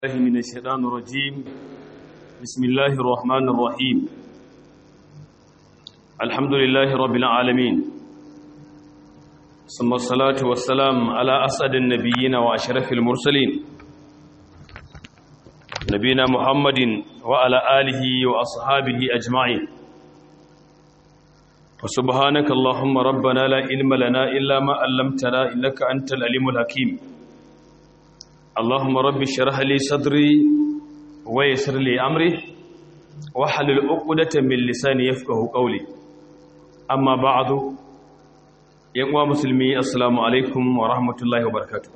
الله من الشيطان الرجيم بسم الله الرحمن الرحيم الحمد لله رب العالمين ثم الصلاة والسلام على أسعد النبيين وأشرف المرسلين نبينا محمد وعلى آله وأصحابه أجمعين وسبحانك اللهم ربنا لا علم لنا إلا ما علمتنا إنك أنت العليم الحكيم اللهم رب اشرح لي صدري ويسر لي امري واحلل عقدة من لساني يفقهوا قولي اما بعد يا مسلمي السلام عليكم ورحمه الله وبركاته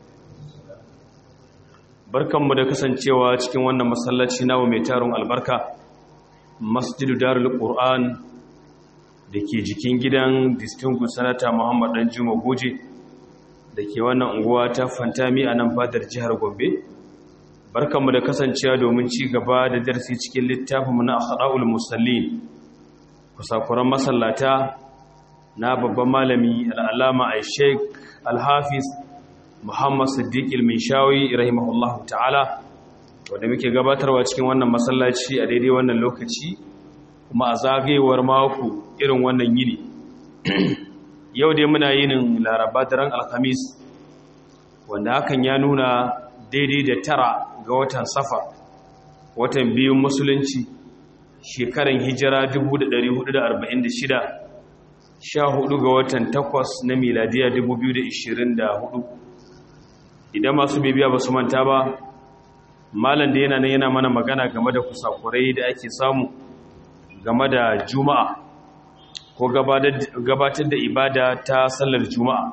barkanmu da kasancewa cikin wannan masallaci nawa mai taron albarka masjidu darul qur'an da ke jikin gidan distinguished senator muhammad dan juma goje da ke wannan unguwa ta fantami a nan fadar jihar gombe barkanmu da kasancewa domin ci gaba da darsi cikin littafinmu na akhda'ul musallin kusakuran masallata na babban malami al'alama a sheik alhafiz muhammad siddiq ilmishawi rahimahullahu ta'ala wanda muke gabatarwa cikin wannan masallaci a daidai wannan lokaci kuma a zagayewar mako irin wannan yini yau dai muna yinin laraba daren alhamis wanda hakan ya nuna daidai da tara ga watan safa watan biyun musulunci shekaran hijira 1446 sha hudu ga watan takwas na miladiya 2024 idan masu bibiya ba su manta ba malam da yana nan yana mana magana game da kusakurai da ake samu game da juma'a ko gabatar da ibada ta sallar juma'a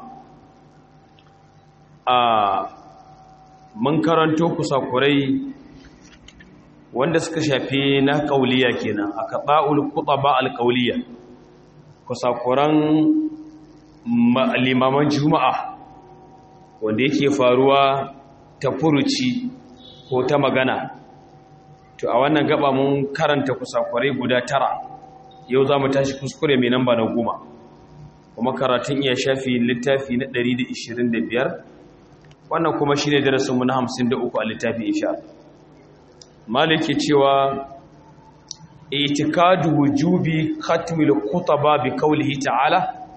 a mun karanto kusakurai wanda suka shafi na kauliya kenan a kaɓa'ul kuɗa alƙauliya kusakuran limaman juma'a wanda yake faruwa ta furuci ko ta magana to a wannan gaba mun karanta kusakurai guda tara yau za mu tashi kuskure mai namba na goma kuma karatun iya shafi littafi na 125 wannan kuma shi ne darasinmu na 53 a littafi isha maliki cewa itikadu wujubi khatmil khutaba bi qawlihi ta'ala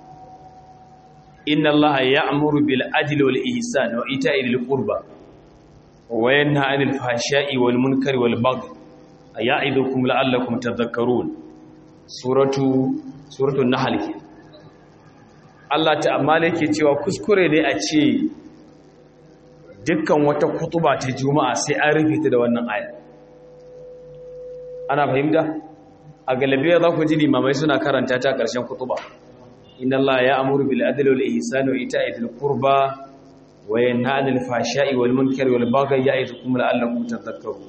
inna allaha ya'muru bil adli wal ihsan wa ita'i lil qurba wa yanha 'anil fahsha'i wal munkari wal baghi ya'idukum la'allakum tadhakkarun suratu suratul nahl ke Allah ta'ala yake cewa kuskure ne a ce dukkan wata kutuba ta juma'a sai an rufe ta da wannan aya ana fahimta a galabiya za ku ji limamai suna karanta ta ƙarshen kutuba inna Allah ya amuru bil adli wal ihsani wa ita'i dhil qurba wa yanha 'anil fahsha'i wal munkari wal baghi ya'idukum la'allakum tadhakkarun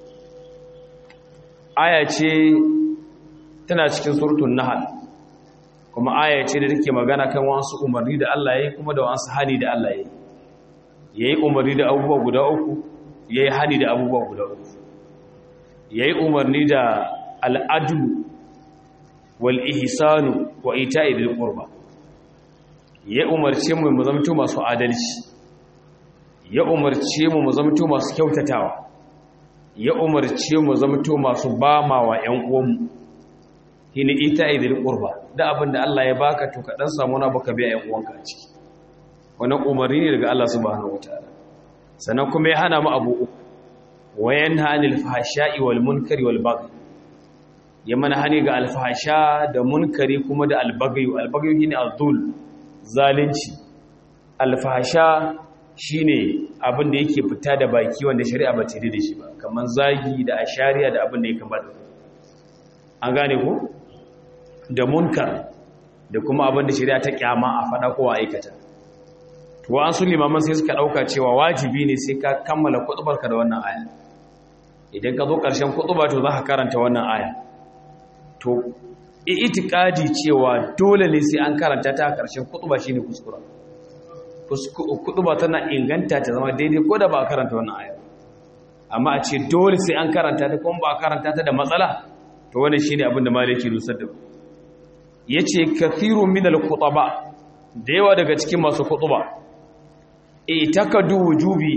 aya ce tana cikin surutun nahal kuma aya ce da take magana kan wasu umarni da Allah ya yi kuma da wasu hani da Allah ya yi ya yi umarni da abubuwa guda uku ya yi hani da abubuwa guda uku ya yi umarni da al'adu wal ihsanu wa ita'i bil qurba ya umarce mu mu zamto masu adalci ya umarce mu mu zamto masu kyautatawa ya umarce mu zamto masu bama wa ƴan uwanmu shine ita idil qurba da abinda Allah ya baka to ka dan samu na baka biya ƴan uwanka a ciki wannan umarni ne daga Allah subhanahu wataala sannan kuma ya hana mu abu uku wa yanha anil fahsha'i wal munkari wal baghi ya mana hani ga alfahsha da munkari kuma da albaghi albaghi shine azul zalunci alfahsha shine abin da yake fita da baki wanda shari'a ba ta yi da shi ba kamar zagi da ashariya da abin da ya kamata an gane ko da munkar da kuma abin da shari'a ta kyama a fada ko a aikata to an su limaman sai suka dauka cewa wajibi ne sai ka kammala kutubarka da wannan aya idan ka zo karshen kutuba to za ka karanta wannan aya to itikadi cewa dole ne sai an karanta ta a karshen kutuba shine kuskura kutuba tana inganta ta zama daidai ko da ba a karanta wannan aya amma a ce dole sai an karanta ta kuma ba a karanta ta da matsala to wannan shine abin da malaki nusar da yace kathiru min al-khutaba da yawa daga cikin masu khutuba itakadu wujubi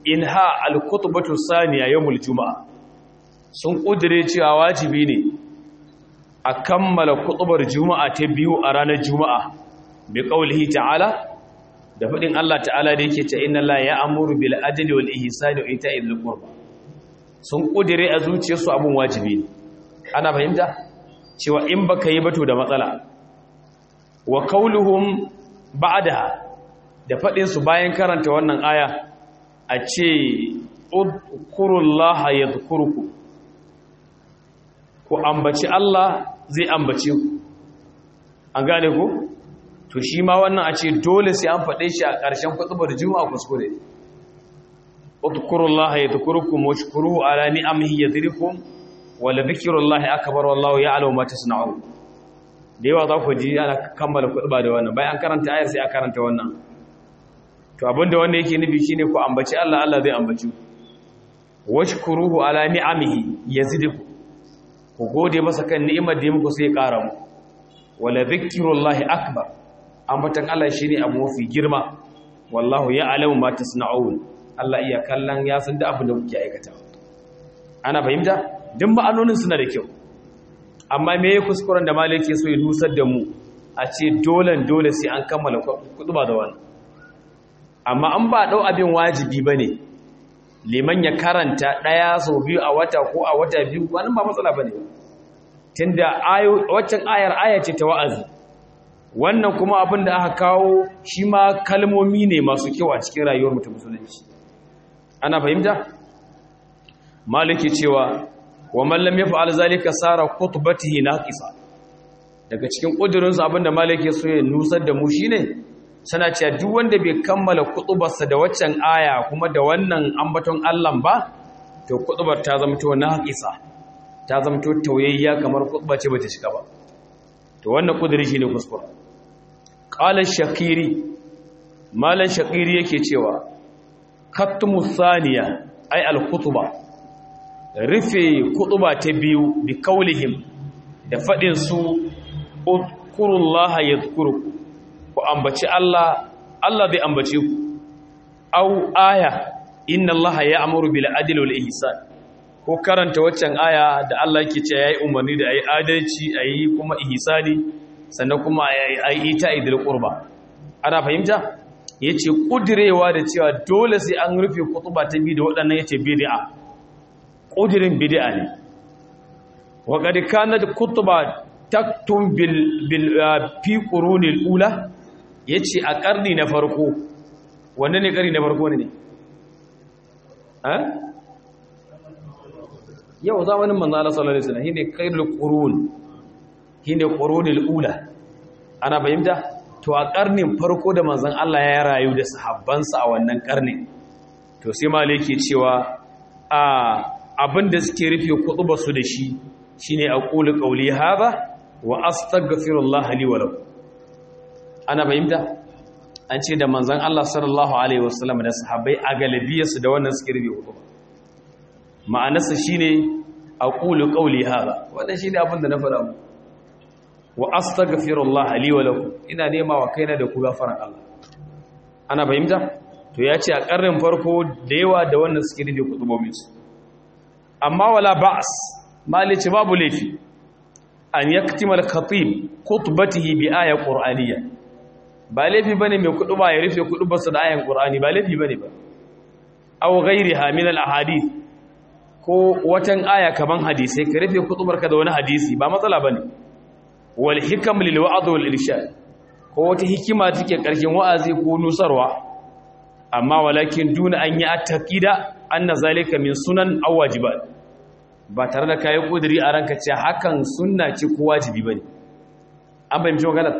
inha al-khutbatu saniya yawmul juma'a sun kudire cewa wajibi ne a kammala khutbar juma'a ta biyu a ranar juma'a bi qaulihi ta'ala da fadin Allah ta'ala da yake ta inna la ya'muru bil adli wal ihsani wa ita'i dhil qurba sun kudire a zuciyarsu abun wajibi ne ana fahimta cewa in baka yi bato da matsala wa qauluhum ba'daha da fadin su bayan karanta wannan aya a ce udkurullaha yadhkurukum ku ambaci Allah zai ambace ku an gane ku to shi ma wannan a ce dole sai an faɗe shi a ƙarshen kutubar juma'a kuskure udkurullaha yadhkurukum washkuruhu ala ni'amihi yadhkurukum wa la dhikrullahi akbar wallahu ya'lamu ma tasna'un da yawa za ku ji ana kammala kutuba da wannan bayan karanta ayar sai a karanta wannan to abinda wanda yake nufi shine ku ambaci Allah Allah zai ambaci ku washkuruhu ala ni'amihi yazidukum ku gode masa kan ni'imar da ya muku sai ƙara mu wala dhikrullahi akbar ambatan Allah shine abu mafi girma wallahu ya'lamu ma tasna'un Allah iya kallon ya san da abin da kuke aikata ana fahimta duk ma'anonin suna da kyau amma me yake kuskuren da malaki so ya dusar da mu a ce dole dole sai an kammala kutuba da wannan amma an ba dau abin wajibi bane liman ya karanta ɗaya sau biyu a wata ko a wata biyu wani ba matsala ba ne tunda waccan ayar aya ce ta wa'azi wannan kuma abin da aka kawo shi ma kalmomi ne masu kyau a cikin rayuwar mutum musulunci ana fahimta maliki cewa wa mallam ya fa'al zalika sara khutbatihi naqisa daga cikin kudurin abin da maliki so ya nusar da mu shine sana cewa duk wanda bai kammala kutubarsa da waccan aya kuma da wannan ambaton Allah ba to kutubar ta zama to naqisa ta zama to tauyayya kamar kutuba ce bata shiga ba to wannan kudiri shine kuskure qala shakiri malan shakiri yake cewa katmu thaniya ay al khutba rufe kutuba ta biyu bi kaulihim da fadin su udkurullaha yadhkurukum ku ambaci Allah Allah zai ambace ku au aya inna Allah ya'muru bil adli wal ihsan ko karanta waccan aya da Allah yake cewa yayi umarni da ayi adalci ayi kuma ihsani sannan kuma ayi ita idil qurba ana fahimta yace kudirewa da cewa dole sai an rufe kutuba ta bi da waɗannan yace bid'a kudirin bid'a ne wa qad kanat kutuba taktum bil bil fi qurunil ula ya ce a ƙarni na farko wanda ne ƙarni na farko ne yau zamanin manzana sallallahu alaihi wasallam shine khairul qurun shine qurunul ula ana fahimta to a ƙarnin farko da manzon Allah ya rayu da sahabbansa a wannan ƙarnin to sai malai yake cewa a abinda suke rufe kutuba su da shi shine aqulu qawli hadha wa astaghfirullah li wa lakum ana fahimta an ce da manzan Allah sallallahu Alaihi wasallam da sahabbai a galibiyarsu da wannan suke rufe hudu ma'anarsa shi ne a ƙulu ƙauli haza wadda shi ne abinda na faɗa mu wa astaghfirullah li wa lakum ina nema wa kaina da ku gafaran Allah ana fahimta to ya ce a ƙarnin farko da yawa da wannan suke rufe kutubomin su amma wala ba'as malici babu laifi an yaktima al-khatib khutbatihi bi aya qur'aniyya ba laifi bane mai kudu ba ya rufe kudu basu da ayan qur'ani ba laifi bane ba aw ghayriha min al ahadith ko watan aya kaman hadisi ka rufe kutubarka da wani hadisi ba matsala bane wal hikam lil wa'd wal irshad ko wata hikima take karshen wa'azi ko nusarwa amma walakin duna an yi attaqida anna zalika min sunan aw wajibat ba tare da kayi kudiri a ranka ce hakan sunna ce ko wajibi bane an bayyana magana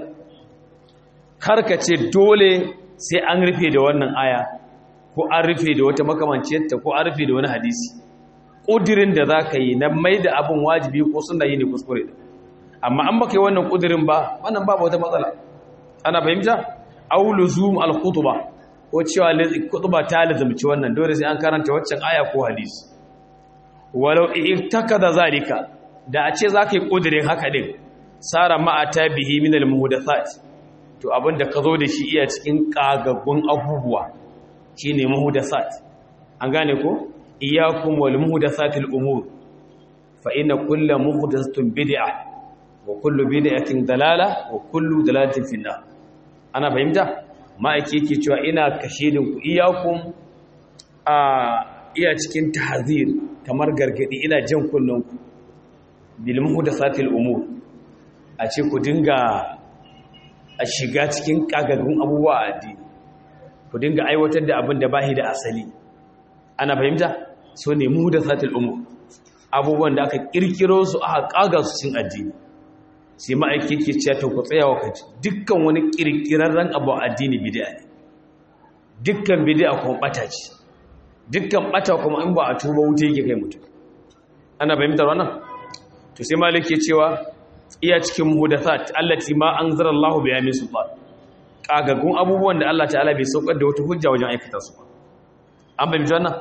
karka ce dole sai an rufe da wannan aya ko an rufe da wata makamanciyarta ko an rufe da wani hadisi ƙudirin da za ka yi na mai da abin wajibi ko suna yi ne kuskure amma an baka yi wannan ƙudirin ba wannan ba wata matsala ana fahimta aulu zoom al-kutuba ko cewa kutuba ta lazumci wannan dole sai an karanta waccan aya ko hadisi walau da zalika da a ce za ka yi ƙudirin haka din sara ma'ata bihi min al-muhdathat to abin da ka zo da shi iya cikin ƙagaggun abubuwa shi ne mahudasat an gane ko iyyakum wal muhdathatil umur fa inna kullu muhdathatin bid'ah wa kullu bid'atin dalala wa kullu dalalatin finnar ana fahimta ma'aiki yake cewa ina kashedin ku iyyakum a iya cikin tahzir kamar gargadi ina jan kullun ku bil muhdathatil umur a ce ku dinga a shiga cikin kagagun abubuwa a addini ku dinga aiwatar da abin da bahi da asali ana fahimta so ne muhdathatil umur abubuwan da aka kirkiro su aka kaga su cin addini sai ma'aiki ke cewa to ku tsaya wa kaji dukkan wani kirkirarren abu a addini bid'a ne dukkan bid'a kuma bata ce dukkan bata kuma in ba a tuba wuta yake kai mutum ana fahimtar wannan to sai malik ke cewa iya cikin muhdathat allati ma anzara Allahu biha min sultan kagagun abubuwan da Allah ta'ala bai saukar da wata hujja wajen aikata su an fahimci wannan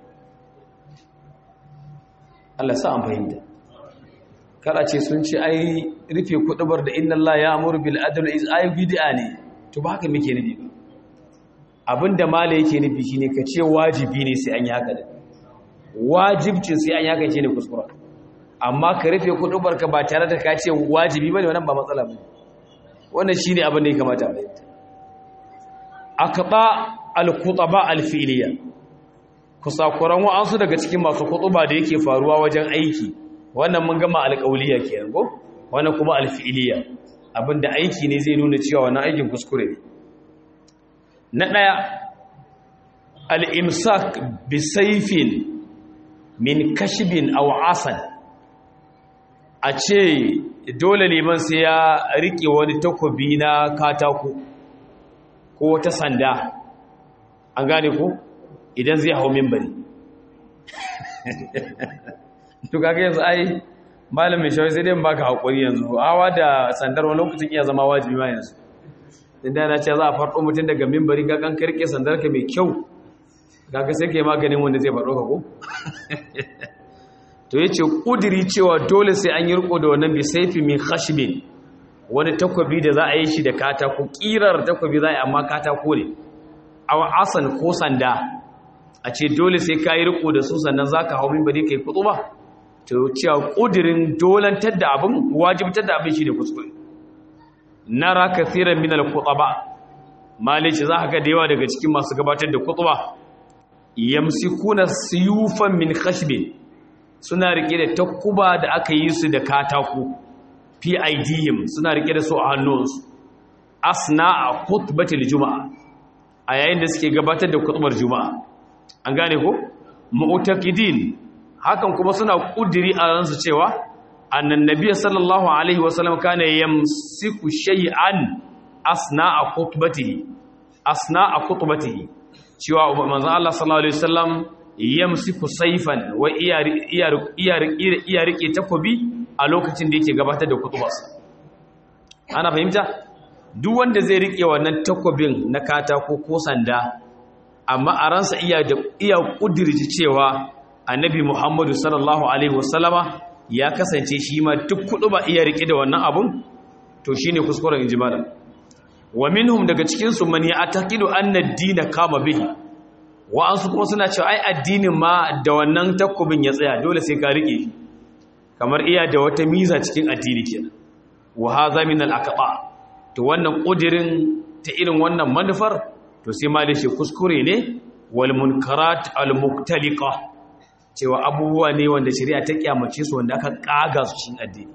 Allah sa an fahimta kada ce sun ce ai rufe kudubar da inna Allah ya amuru bil adl is ay bid'a ne to ba haka muke nufi abinda mala yake nufi shine ka ce wajibi ne sai an yi haka da wajibcin sai an yi haka shine kuskura amma ka rufe kudubar ka ba tare da ka ce wajibi bane wannan ba matsala bane wannan shine abin da ya kamata a fahimta akaba al-khutaba al-fi'liya kusakuran wa'ansu daga cikin masu kutuba da yake faruwa wajen aiki wannan mun gama alƙauliya kenan ko wannan kuma alfi'iliya abinda aiki ne zai nuna cewa wannan aikin kuskure ne na daya al-imsak bi sayfin min kashbin aw asan a ce dole liman sai ya rike wani takobi na katako ko ta sanda an gane ko idan zai hau mimbari to kaga yanzu ai malam mai shawai sai dai baka hakuri yanzu hawa da sandar wani lokacin iya zama wajibi ma yanzu inda yana ce za a farko mutum daga mimbari ga kan karke sandar ka mai kyau kaga sai kai maganin wanda zai faɗo ka ko to yace kudiri cewa dole sai an yi riko da wannan bi saifi min khashbin wani takobi da za a yi shi da katako kirar takobi za a yi amma katako ne aw asan ko sanda a ce dole sai ka yi riko da su sannan za ka hau mimbari ka yi kutu ba to cewa ƙudirin dolantar da abin wajibtar da abin shi ne kuskure na raka tsirin minal kutu ba malice za ka da yawa daga cikin masu gabatar da kutu ba yamsi kuna siyufan min khashbe suna rike da takuba da aka yi su da katako pidm suna rike da su a hannunsu asna a khutbatul juma'a a yayin da suke gabatar da kutubar juma'a an gane ko mu'taqidin hakan kuma suna kudiri a ransu cewa annan nabiyyi sallallahu alaihi wasallam kana yamsiku shay'an asna'a khutbatihi asna'a khutbatihi cewa manzon Allah sallallahu alaihi wasallam yamsiku sayfan wa iya rike takobi a lokacin da yake gabatar da kutubarsa ana fahimta duk wanda zai rike wannan takobin na katako ko sanda amma a ransa iya da iya kudirci cewa annabi Muhammadu sallallahu alaihi wasallama ya kasance shi ma duk kudu ba iya rike da wannan abun to shine kuskuren injimala wa minhum daga cikin su man ya'taqidu anna ad-din kama bihi wa ansu kuma suna cewa ai addinin ma da wannan takobin ya tsaya dole sai ka rike kamar iya da wata miza cikin addini kenan wa hadha min al-aqba to wannan kudirin ta irin wannan manufar to sai ma shi kuskure ne wal munkarat al muktaliqa cewa abubuwa ne wanda shari'a ta kyamace su wanda aka kaga su cikin addini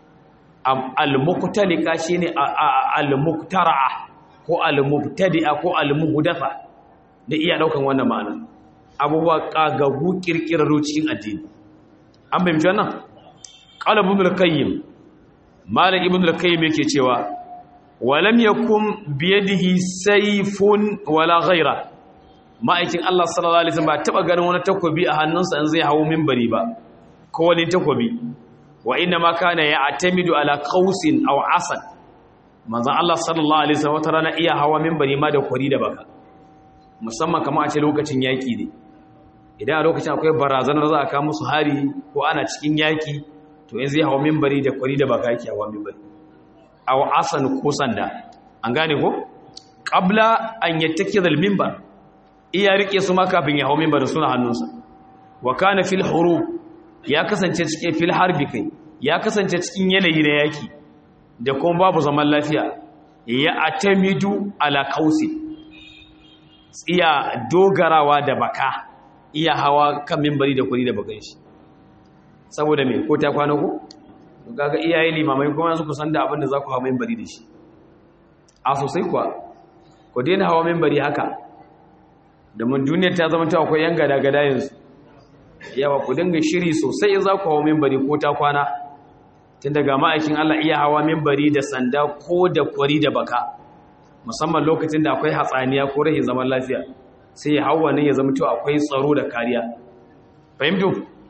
al muktaliqa shine al muktara'a ko al mubtadi'a ko al muhdatha da iya daukan wannan ma'ana abubuwa kagagu kirkiraro cikin addini an bayyana wannan qala ibn al-qayyim malik ibn al-qayyim yake cewa walam yakun biyadihi sayfun wala ghaira ma'aikin Allah sallallahu alaihi wasallam ba taba ganin wani takobi a hannunsa in zai hawo minbari ba ko wani takobi wa inna ma kana ya'tamidu ala qausin aw asad manzon Allah sallallahu alaihi wasallam wata rana iya hawa minbari ma da kwari da baka musamman kamar a ce lokacin yaki ne idan a lokacin akwai barazanar za a kawo musu hari ko ana cikin yaki to in zai hawa minbari da kwari da baka yake hawa minbari aw asan ko sanda an gane ko qabla an yattakiza al-minbar iya rike su ma kafin ya hau mimbarin suna hannunsa wa kana fil hurub ya kasance cikin fil harbi kai ya kasance cikin yanayi na yaki da kuma babu zaman lafiya ya atamidu ala kausi iya dogarawa da baka iya hawa kan mimbari da kuri da bakan shi saboda me ko ta kwana ko kaga iyaye limamai kuma su kusan da abin da za ku hawa mimbari da shi a sosai kuwa ku daina hawa mimbari haka da mun duniyar ta zama ta akwai yan gada-gada yanzu yawa ku dinga shiri sosai za ku hawa mimbari ko ta kwana tun daga ma'aikin Allah iya hawa mimbari da sanda ko da kwari da baka musamman lokacin da akwai hatsaniya ko rahin zaman lafiya sai ya hawa ne ya zama cewa akwai tsaro da kariya fahimtu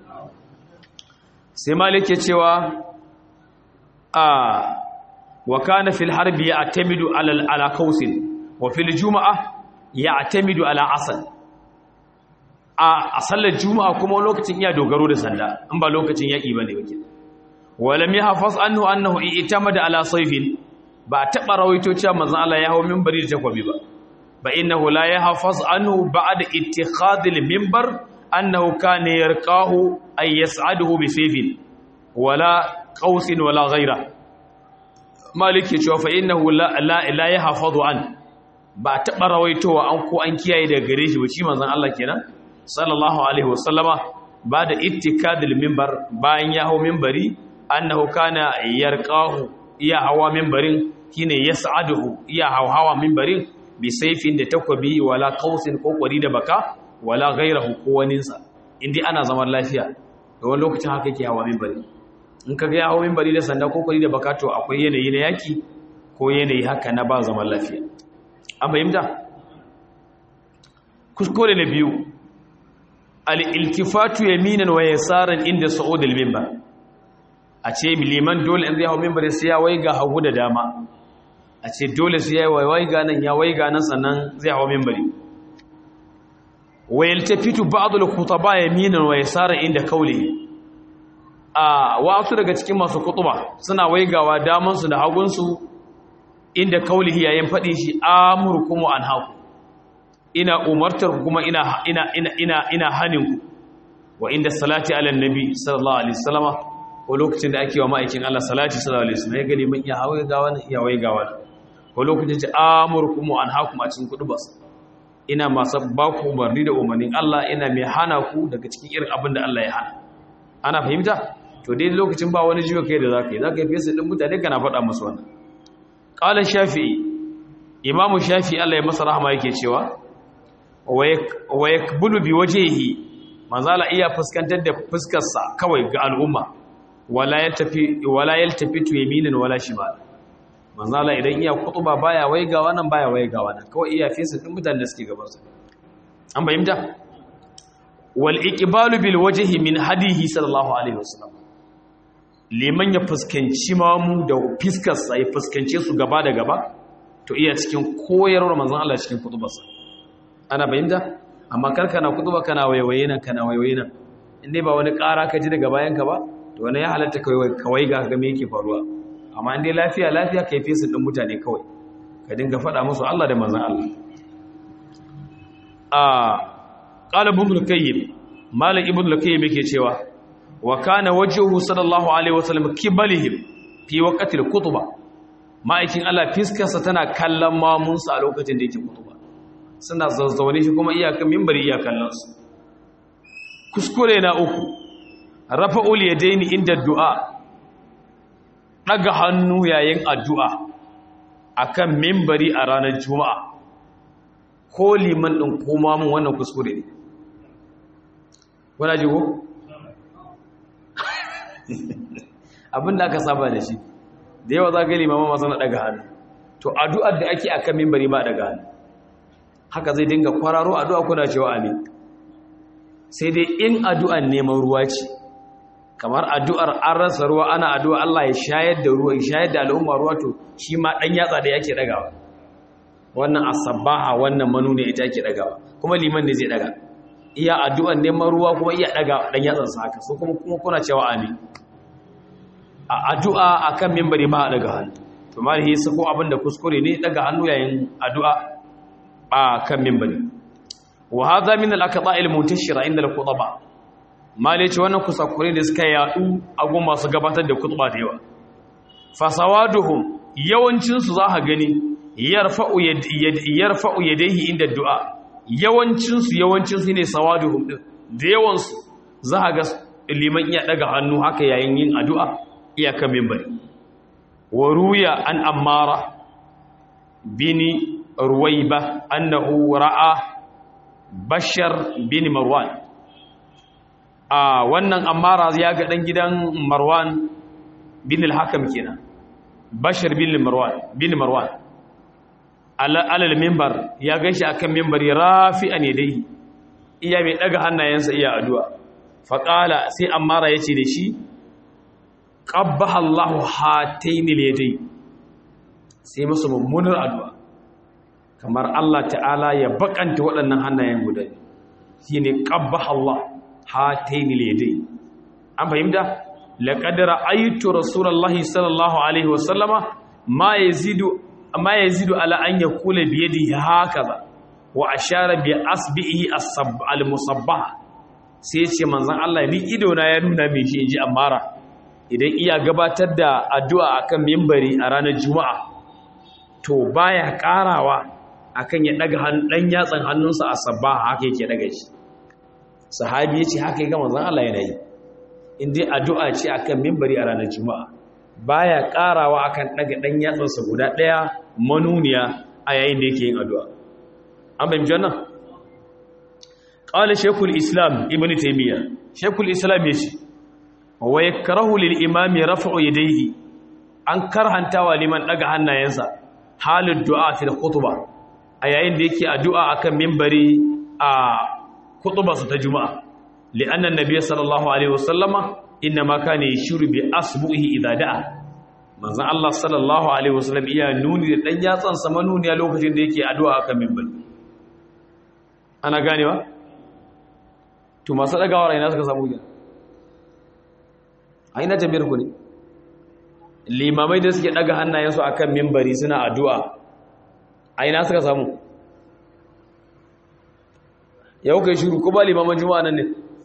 sai malik ya cewa a wa kana fil harbi ya'tamidu ala ala kausin wa fil juma'a ya'tamidu ala asal a sallar juma'a kuma lokacin iya dogaro da sanda in ba lokacin yaki bane wake walam yahfaz anhu annahu i'tamada ala sayfin ba taba rawaito cewa manzon Allah ya hawo minbari da takwabi ba ba innahu la yahfaz anhu ba'da ittikhadh al-minbar annahu kana yarqahu ay yas'aduhu bi sayfin wala qausin wala ghayra maliki cewa fa innahu la la, la yahfazu an ba taba rawaitowa an ko an kiyaye daga gare shi ba shi manzon Allah kenan sallallahu alaihi wasallama ba da ittikadil minbar bayan ya hawo minbari annahu kana yarqahu iya hawa minbarin shine yas'aduhu iya hawa minbarin bi sayfin da takwabi wala qausin ko kwari da baka wala ghayrahu ko waninsa indai ana zaman lafiya da wani lokacin haka yake hawa minbari in kaga ya hawa minbari da sanda ko kwari da baka to akwai yanayi na yaki ko yanayi haka na ba zaman lafiya an fahimta kuskure na biyu al'iltifatu yaminan wa yasaran inda sa'ud al-mimbar a ce liman dole in zai hau mimbar sai ya waiga hagu da dama a ce dole sai ya waiga nan ya waiga nan sannan zai hau mimbari wa yaltafitu ba'd al-khutaba yaminan wa yasaran inda kauli a wasu daga cikin masu kutuba suna waigawa daman su da hagun su inda kaulihi yayin fadin shi amurkum an haku ina umartar kuma ina ina ina ina ina haninku wa inda salati ala nabi sallallahu alaihi wasallama ko lokacin da ake wa ma'aikin Allah salati sallallahu alaihi wasallam ya gani mun iya hawaye ga wani iya waye ga wani ko lokacin da amurkum an hakum a cikin kudu bas ina masu ba ku umarni da umarnin Allah ina mai hana ku daga cikin irin abin da Allah ya hana ana fahimta to dai lokacin ba wani jiwa kai da zaka yi zaka yi fesa din mutane kana faɗa musu wannan qala shafi'i imamu shafi'i Allah ya masa rahama yake cewa wa yakbulu bi wajhihi manzala iya fuskantar da fuskarsa kawai ga al'umma wala yaltafi wala yaltafitu yaminan wala shimal manzala idan iya kutuba baya waigawa nan baya waigawa nan kawai iya fesa din mutanen da suke gaban sa an bayyana wal iqbalu bil wajhi min hadihi sallallahu alaihi wasallam liman ya fuskanci mamu da fiskarsa ya fuskance su gaba da gaba to iya cikin koyarwar manzon Allah cikin kutubarsa ana bayyana amma kar kana kutuba kana waiwaye nan kana waiwaye nan in dai ba wani ƙara ka ji daga bayan ka ba to wani ya halatta kawai ga ga me yake faruwa amma in dai lafiya lafiya kai fesa din mutane kawai ka dinga faɗa musu Allah da manzon Allah a qala ibn al-qayyim malik ibn al-qayyim yake cewa wa kana wajhuhu sallallahu alaihi wasallam kibalihim fi waqti al-khutbah ma'aikin Allah fiskarsa tana kallon mamunsa a lokacin da yake kutuba suna zazzaune shi kuma iyakan mimbari iyakallansu kuskure na uku rafa'ul yadaini inda du'a daga hannu yayin addu'a akan mimbari a ranar juma'a ko liman din koma mun wannan kuskure ne wala jigo abinda aka saba da shi da yawa za ga limama masu na daga hannu to addu'ar da ake akan mimbari ba daga hannu haka zai dinga kwararo addu'a kuna cewa amin sai dai in addu'an neman ruwa ce kamar addu'ar an rasa ruwa ana addu'a Allah ya shayar da ruwa ya shayar da al'umma ruwa to shi ma dan yatsa da yake dagawa wannan asabaha wannan manune ita yake dagawa kuma liman ne zai daga iya addu'an neman ruwa kuma iya daga dan yatsan sa haka so kuma kuma kuna cewa amin a addu'a akan minbari ma daga hannu to malhi sai ko abinda kuskure ne daga hannu yayin addu'a a kan mimbari wa hadha min al-aqta' al-muntashira inda al-khutaba mali ce wannan kusakure da suka yadu a gun masu gabatar da khutba da yawa fasawaduhum yawancin su za ka gani yarfa'u yarfa'u yadayhi inda du'a yawancin su yawancin su ne sawaduhum din da yawan su za ka ga liman iya daga hannu haka yayin yin addu'a iyaka minbari wa ruya an ammara bini ruwaiba annahu ra'a bashar bin marwan a wannan ammara ya ga dan gidan marwan bin al-hakam kenan bashar bin marwan bin marwan alal minbar ya gashi akan minbari rafi'an yadayhi iya mai daga hannayensa iya addu'a faqala sai ammara yace da shi qabbaha Allahu hataini yadayhi sai musu mummunar addu'a kamar Allah ta'ala ya bakanta waɗannan hannayen guda shi ne ƙabba Allah hataini ledai an fahimta laƙadara aitu rasulallah sallallahu alaihi wasallama ma ya zidu ala an ya kula biye da haka ba wa a share biya asbi'i al-musabba sai ce manzan Allah ni idona ya nuna mai shi in ji amara idan iya gabatar da addu'a akan mimbari a ranar juma'a to baya karawa akan ya daga dan yatsan hannunsa a sabba haka yake daga shi sahabi yace haka yake manzon Allah yana yi indai addu'a ce akan minbari a ranar juma'a baya karawa akan daga dan yatsansa guda daya manuniya a yayin da yake yin addu'a an bayyana janna qala shaykhul islam ibnu taymiya shaykhul islam yace wa yakrahu lil imami raf'u yadayhi an karhantawa liman daga hannayensa halin du'a fil khutbah a yayin da yake addu'a akan mimbari a kutubarsa ta juma'a li'anna nabiyyi sallallahu alaihi wasallama inna ma kana yashuru bi asbuhi idza da'a manzon Allah sallallahu alaihi wasallam iya nuni da dan yatsan sa manuni a lokacin da yake addu'a akan mimbari ana ganewa to masu dagawa raina suka samu gina a ina tambayar ku ne limamai da suke daga hannayensu akan mimbari suna addu'a a ina suka samu yau kai shiru ko ba limaman juma'a nan ne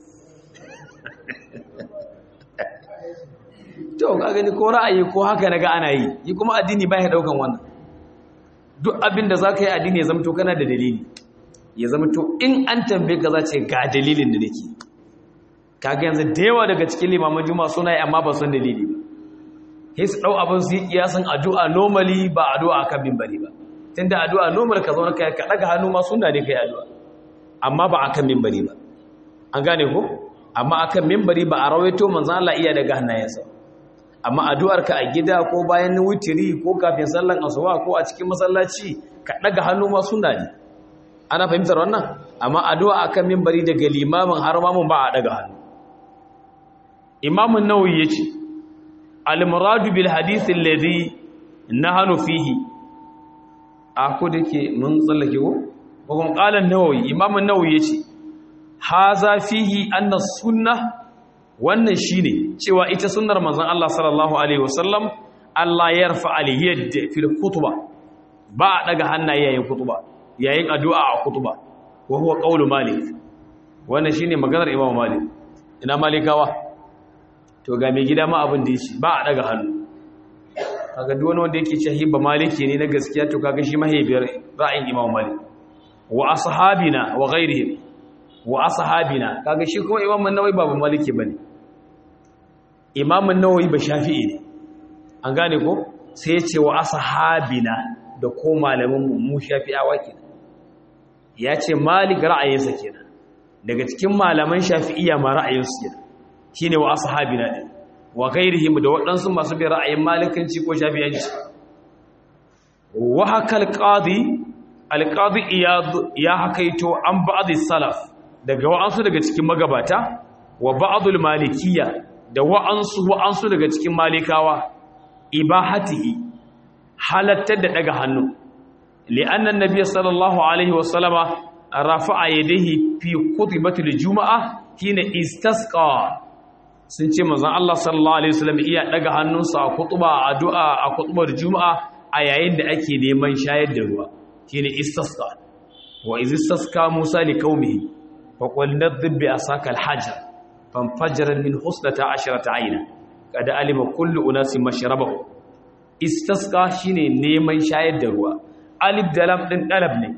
to ka gani ko ra'ayi ko haka naga ana yi yi kuma addini ba ya daukan wannan duk abin da zaka yi addini ya zamto kana da dalili ya zamto in an tambaye ka za ce ga dalilin da nake kaga yanzu da yawa daga cikin limaman juma'a suna yi amma ba san dalili ba sai su dau abin su yi kiyasan addu'a normally ba addu'a kan bimbari ba tunda addu'a normal ka zauna kai ka daga hannu ma sunna ne kai addu'a amma ba akan minbari ba an gane ko amma akan minbari ba a rawaito manzon Allah iya daga hannayensa amma addu'ar ka a gida ko bayan wutiri ko kafin sallan asuba ko a cikin masallaci ka daga hannu ma sunna ne ana fahimtar wannan amma addu'a akan minbari daga limamin har mamun ba a daga hannu imamun nawawi yace al-muradu bil hadith alladhi nahanu fihi a ko da ke mun tsallake ko kuma qalan nawawi imamun nawawi yace haza fihi anna sunna wannan shine cewa ita sunnar manzon Allah sallallahu alaihi wasallam Allah yarfa al-yad fil khutbah ba daga hannaye yayin khutba yayin addu'a a khutba wa huwa qawlu malik wannan shine maganar imam malik ina malikawa to ga mai gida ma abin da yake ba a daga hannu kaga duk wani wanda yake cewa hibba maliki ne na gaskiya to kaga shi mahaifiyar ra'ayin imam malik wa ashabina wa ghairihim wa ashabina kaga shi kuma imam an-nawawi ba maliki bane imam an-nawawi ba shafi'i ne an gane ko sai ya ce wa ashabina da ko malamin mu mu shafi'awa kenan ya ce malik ra'ayinsa kenan daga cikin malaman shafi'iyya ma ra'ayinsu kenan shine wa ashabina din wa ghairihim da waɗansu masu bi ra'ayin malikanci ko shafi'anci wa hakal qadi al-qadi iyad ya hakaito an ba'd salaf daga wa'ansu daga cikin magabata wa ba'dul malikiyya da wa'ansu wa'ansu daga cikin malikawa ibahatihi halattar da daga hannu li'anna an-nabiy sallallahu alaihi wa sallama rafa'a yadayhi fi khutbatil juma'a hina istasqa sun ce manzon Allah sallallahu alaihi wasallam iya daga hannunsa a khutba addu'a a khutbar juma'a a yayin da ake neman shayar da ruwa shine istasqa wa iz istasqa Musa li qaumihi fa qul nadhib bi asaka al-hajar fanfajara min husnata asharata ayna kada alima kullu unasin mashrabahu istasqa shine neman shayar da ruwa alif da lam din dalab ne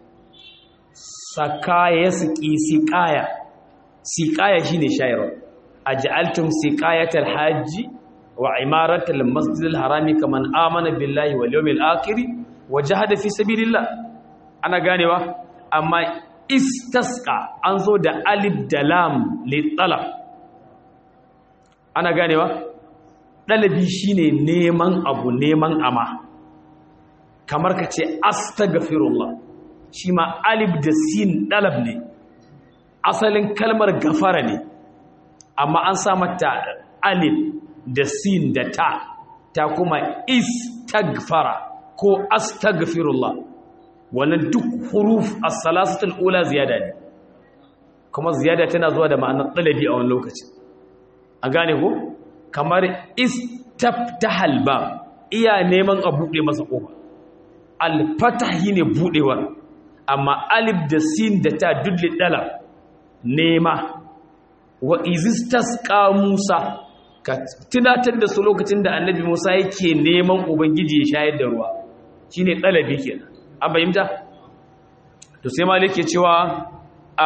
sakaya suki siqaya siqaya shine shayarwa aj'altum siqayatal hajji wa imaratal masjidil harami kaman amana billahi wal yawmil akhir wa jahada fi sabilillah ana ganewa amma istasqa an zo da alif da lam li talab ana ganewa dalabi shine neman abu neman ama kamar ka ce astaghfirullah shi ma alif da sin dalab ne asalin kalmar gafara ne amma an sa mata alif da sin da ta ta kuma istaghfara ko astaghfirullah wannan duk huruf as-salasatul ula ziyada ne kuma ziyada tana zuwa da ma'anar talabi a wani lokaci a gane ko kamar istaftahal ba iya neman a buɗe masa ƙofa al-fatahi ne buɗewar amma alif da sin da ta dudli dala nema wa izistasqa Musa ka tunatar da su lokacin da annabi Musa yake neman ubangiji ya shayar da ruwa shine dalabi kenan an bayyana to sai malik ke cewa a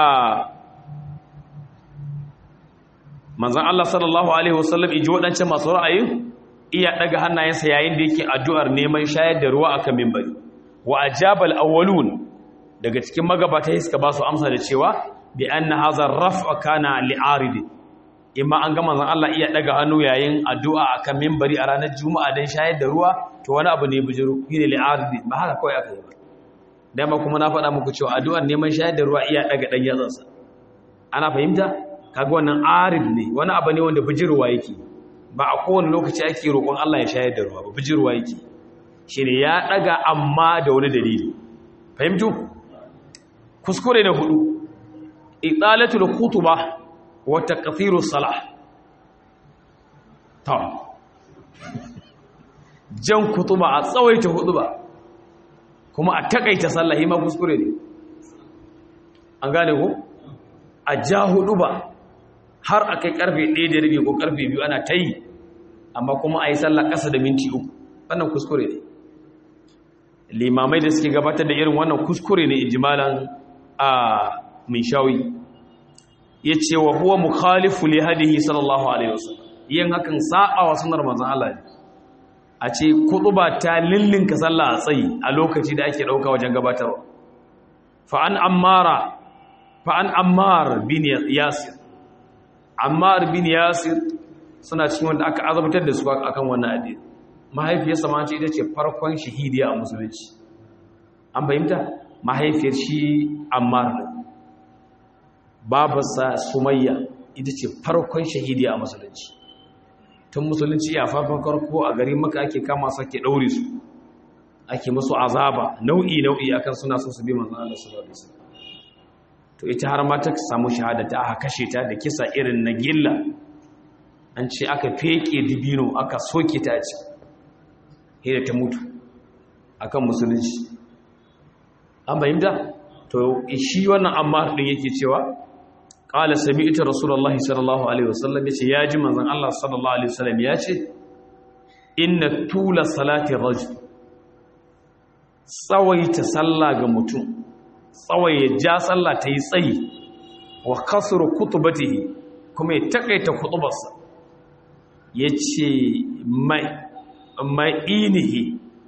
manzon Allah sallallahu alaihi wasallam iji wadancan masu ra'ayin iya daga hannayensa yayin da yake addu'ar neman shayar da ruwa akan minbari wa ajabal awwalun daga cikin magabata suka ba su amsa da cewa bi anna hadha raf'a kana li'arid imma an ga manzon Allah iya daga hannu yayin addu'a akan minbari a ranar juma'a dan shayar da ruwa to wani abu ne bijiro shine li'arid ba haka kawai aka yi ba dama kuma na faɗa muku cewa addu'ar neman shayar da ruwa iya daga dan yatsansa ana fahimta kaga wannan arid ne wani abu ne wanda bijirwa yake ba a kowane lokaci ake roƙon Allah ya shayar da ruwa ba bijirwa yake shine ya daga amma da wani dalili fahimtu kuskure na hudu italatul khutuba wa taqthirus salah ta jan kutuba a tsawaita hutuba kuma a takaita sallah ma kuskure ne an gane ko a ja hutuba har akai karfe 1 da rabi ko karfe 2 ana tayi amma kuma ayi sallah kasa da minti 3 wannan kuskure ne limamai da suke gabatar da irin wannan kuskure ne ijmalan a min shawi ya ce wa huwa mukhalifu li hadihi sallallahu alaihi wasallam yin hakan sa'a wa sunnar manzon Allah a ce kutuba ta lillinka sallah a tsayi a lokaci da ake dauka wajen gabatarwa fa an ammara fa an ammar bin yasir ammar bin yasir suna cikin wanda aka azabtar da su akan wannan addini mahaifiyarsa ma ce ita ce farkon shahidiya a musulunci an fahimta mahaifiyar shi ammar babarsa sumayya ita ce farkon shahidiya a musulunci tun musulunci ya farkon karko a gari maka ake kama su ake ɗaure su ake musu azaba nau'i nau'i akan suna so su bi manzon Allah sallallahu alaihi wasallam to ita har ma ta samu shahada ta aka kashe ta da kisa irin na gilla an ce aka feke dibino aka soke ta ci hira ta mutu akan musulunci an bayyanta to shi wannan amma din yake cewa qala sami'tu rasulullahi sallallahu alaihi wasallam yace yaji manzon Allah sallallahu alaihi wasallam yace inna tula salati rajul tsawaita sallah ga mutum tsawaye ja sallah ta yi tsayi wa kasru kutubatihi kuma ya takaita kutubarsa yace mai ma'inihi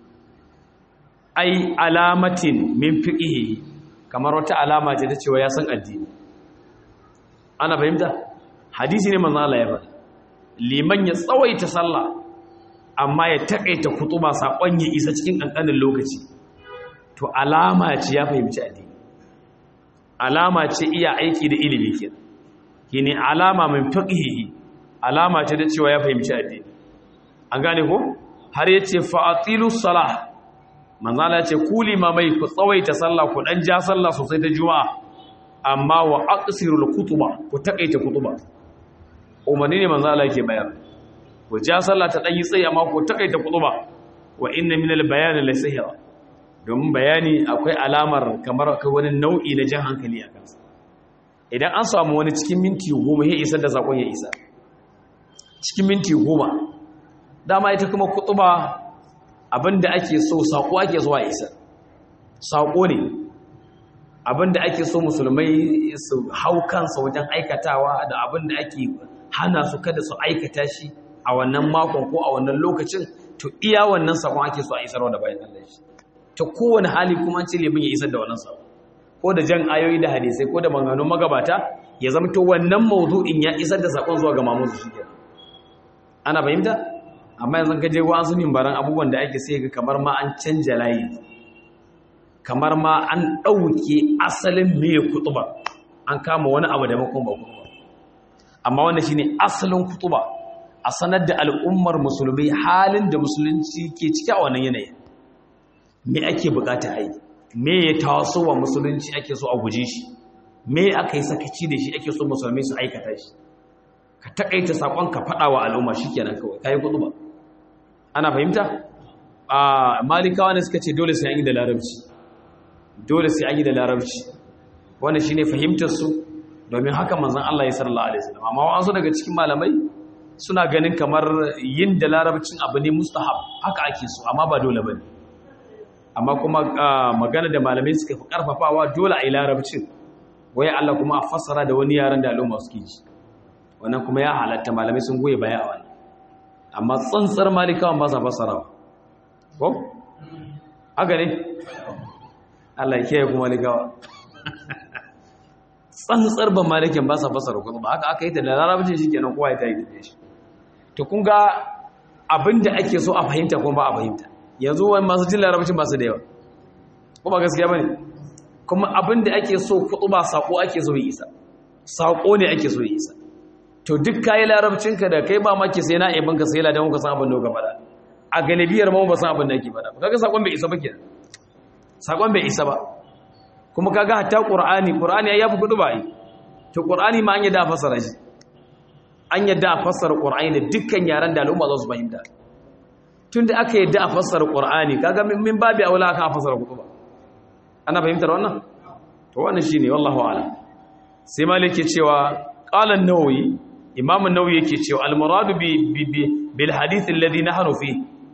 ai alamatin min fiqihi kamar wata alama ce ta cewa ya san addini ana fahimta hadisi ne manzo Allah ya faɗa liman ya tsawaita sallah amma ya takaita kutuba sakon ya isa cikin kankanin lokaci to alama ce ya fahimci addini alama ce iya aiki da ilimi kenan kine alama min fiqihi alama ce da cewa ya fahimci addini an gane ko har yace fa'atilu salah manzala yace ku limamai ku tsawaita sallah ku dan ja sallah sosai ta juma'a amma wa aqsirul kutuba ku takaita kutuba umarni ne manzala yake bayar ku ja sallah ta dan yi tsayi amma ku takaita kutuba wa inna minal bayani la sihra domin bayani akwai alamar kamar akwai wani nau'i na jan hankali a kansa idan an samu wani cikin minti goma ya isa da sakon ya isa cikin minti goma dama ita kuma kutuba abinda ake so sako ake zuwa isa sako ne abinda ake so musulmai su hau kansa wajen aikatawa da abinda ake hana su kada su aikata shi a wannan makon ko a wannan lokacin to iya wannan sakon ake so a isarwa da bayan Allah shi ta kowane hali kuma ce limin ya isar da wannan sakon ko da jan ayoyi da hadisai ko da maganganun magabata ya zama to wannan mawdu'in ya isar da sakon zuwa ga mamuzu shi ana fahimta amma yanzu ka je wasu mimbaran abubuwan da ake sai ga kamar ma an canja layi kamar ma an ɗauke asalin mai kutuba an kama wani abu da makon ba kutuba amma wannan shine asalin kutuba a sanar da al'ummar musulmi halin da musulunci ke ciki a wannan yanayin me ake bukata ai me ya taso wa musulunci ake so a guje shi me aka yi sakaci da shi ake so musulmi su aikata shi ka takaita sakon ka faɗa wa al'umma shikenan kawai kai kutuba ana fahimta a malikawa ne suka ce dole sai an yi da larabci dole sai an yi da larabci wannan shine fahimtar su domin haka manzon Allah ya sallallahu alaihi wasallam amma wasu daga cikin malamai suna ganin kamar yin da larabcin abu ne mustahab haka ake so amma ba dole bane amma kuma magana da malamai suka fi karfafawa dole a yi larabcin waya Allah kuma a fassara da wani yaran da al'umma suke ji wannan kuma ya halatta malamai sun goye baya a wannan amma tsantsar malikawan ba sa fassarawa ko haka ne Allah ya kiyaye kuma malikawa tsantsar ban malikin ba sa fassara kuma haka aka yi ta da larabcin shi kenan kowa ya ta yi da shi to kun ga abinda ake so a fahimta kuma ba a fahimta yanzu wani masu jin larabcin ba su da yawa kuma gaskiya ba ne kuma abinda ake so kuɗu ba saƙo ake so ya isa saƙo ne ake so ya isa to duk kayi larabcinka da kai ba maki sai na ibin ka sai ladan ka san abin da ka faɗa a galibiyar ma ba san abin da ake faɗa kaga saƙon bai isa ba kenan saƙon bai isa ba kuma kaga hatta qur'ani qur'ani ya fi kuɗu ba yi to qur'ani ma an yadda a fassara shi an yadda a fassara qur'ani da dukkan yaran da al'umma za su fahimta tunda aka yadda a fassara qur'ani kaga min babi aula aka fassara kuɗu ba ana fahimtar wannan to wannan shine wallahu a'lam sai malik ke cewa qala an-nawawi imam an-nawawi yake cewa al-muradu bi bil hadith alladhi nahnu fi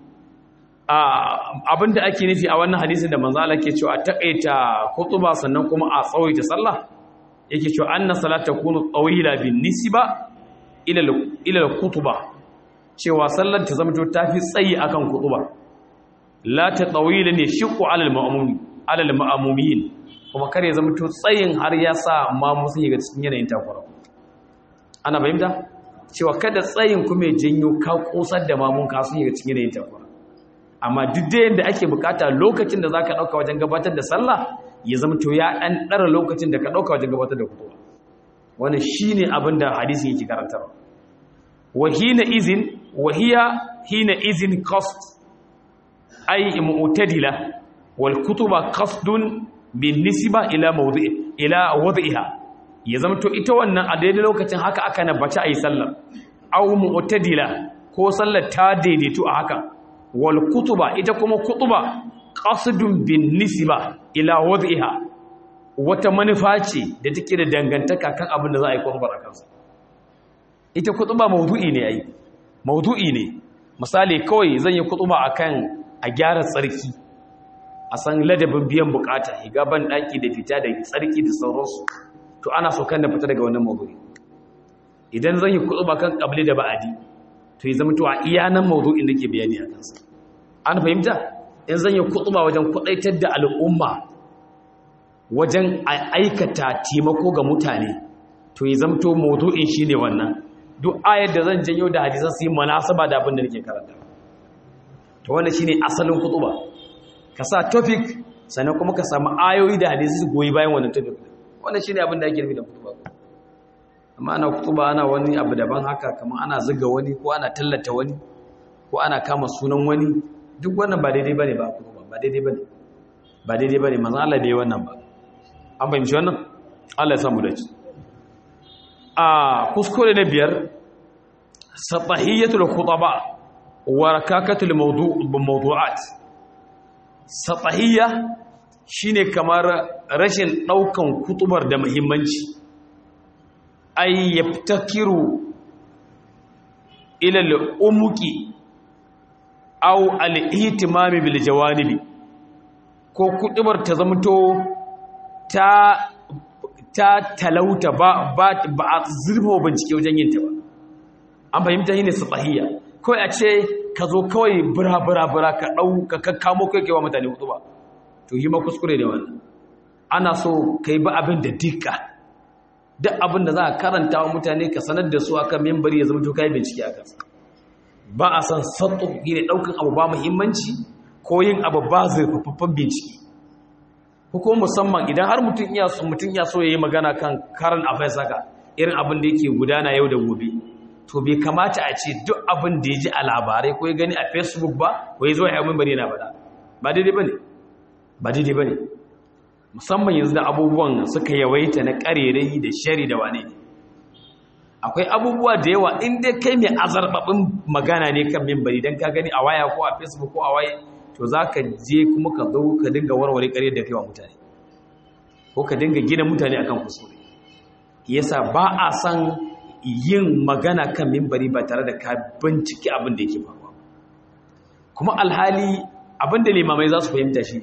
abinda ake nufi a wannan hadisin da manzo Allah ke cewa a takaita khutba sannan kuma a tsawaita sallah yake cewa anna salata kunu tawila bin nisba ila ila al-khutba cewa sallar ta zama ta fi tsayi akan khutba la ta tawila ne shiqqu ala al-ma'mum ala al-ma'mumin kuma kare zama to tsayin har ya sa ma musu yi ga cikin yanayin takura ana fahimta cewa kada tsayin kuma janyo ka kosar da mamun ka sun yi ga cikin yanayin takura amma duk da yadda ake bukata lokacin da zaka dauka wajen gabatar da sallah ya zama to ya dan dara lokacin da ka dauka wajen gabatar da kutuba wannan shine abin da hadisi yake karantarwa wa hina izin wa hiya hina izin qasd ay mu'tadila wal kutuba qasdun bin nisba ila mawdi'i ila wad'iha ya zama to ita wannan a daidai lokacin haka aka nabaci ayi sallar aw mu'tadila ko sallar ta daidaitu a haka wal kutuba ita kuma kutuba qasdun bin nisba ila wad'iha wata manufa ce da take da dangantaka kan abin da za a yi kutubar a kansa ita kutuba mawdu'i ne ai mawdu'i ne misali kawai zan yi kutuba akan a gyara tsarki a san ladabin biyan bukata higa ban daki da fita da tsarki da sauransu to ana so kan da fita daga wannan mawdu'i idan zan yi kutuba kan kabli da ba'adi to ya zama to a iya nan mawdu'in nake bayani a kansa an fahimta in zan yi kutuba wajen kudaitar da al'umma wajen aikata taimako ga mutane to ya zama to mawdu'in shine wannan duk ayar da zan janyo da hadisan su yi munasaba da abin da nake karanta to wannan shine asalin kutuba ka sa topic sannan kuma ka samu ayoyi da hadisi su goyi bayan wannan topic wannan shine abin da ake nufi da kutuba amma ana kutuba ana wani abu daban haka kamar ana zuga wani ko ana tallata wani ko ana kama sunan wani duk wannan ba daidai bane ba kutuba ba daidai bane ba daidai bane manzon Allah bai wannan ba an fahimci wannan Allah ya samu dace a kuskure na biyar satahiyatul khutaba wa rakakatul mawdu' mawdu'at satahiyya shine kamar rashin daukan kutubar da muhimmanci ay yaftakiru ila al-umuqi aw al-ihtimam bil jawanibi ko kutubar ta zamto ta ta talauta ba ba a zurfa bincike wajen yin ta ba an fahimta yi ne satahiyya kawai a ce ka zo kawai bura-bura-bura ka ɗau ka kakkamo kai kewa mutane hudu ba to yi ma kuskure da wannan ana so ka yi ba abin da dika duk abin da za a karanta wa mutane ka sanar da su akan membari ya zama to kai bincike a kansa ba a san sattu yi ne ɗaukan abu ba muhimmanci ko yin abu ba zurfafaffen bincike ko kuma musamman idan har mutum iya so mutum iya so ya yi magana kan karan affairs haka irin abin da yake gudana yau da gobe to bai kamata a ce duk abin da ya ji a labarai ko ya gani a facebook ba ko ya zo ya yi bari na faɗa ba daidai ba ne ba daidai ba ne musamman yanzu da abubuwan suka yawaita na ƙarerai da shari da wane akwai abubuwa da yawa inda kai mai azarbaɓin magana ne kan mimbari don ka gani a waya ko a facebook ko a waye to za ka je kuma ka zo ka dinga warware ƙarya da kai wa mutane ko ka dinga gina mutane akan kuskure yasa ba a san yin magana kan mimbari ba tare da ka bincike abin da yake faruwa kuma alhali abin da limamai za su fahimta shi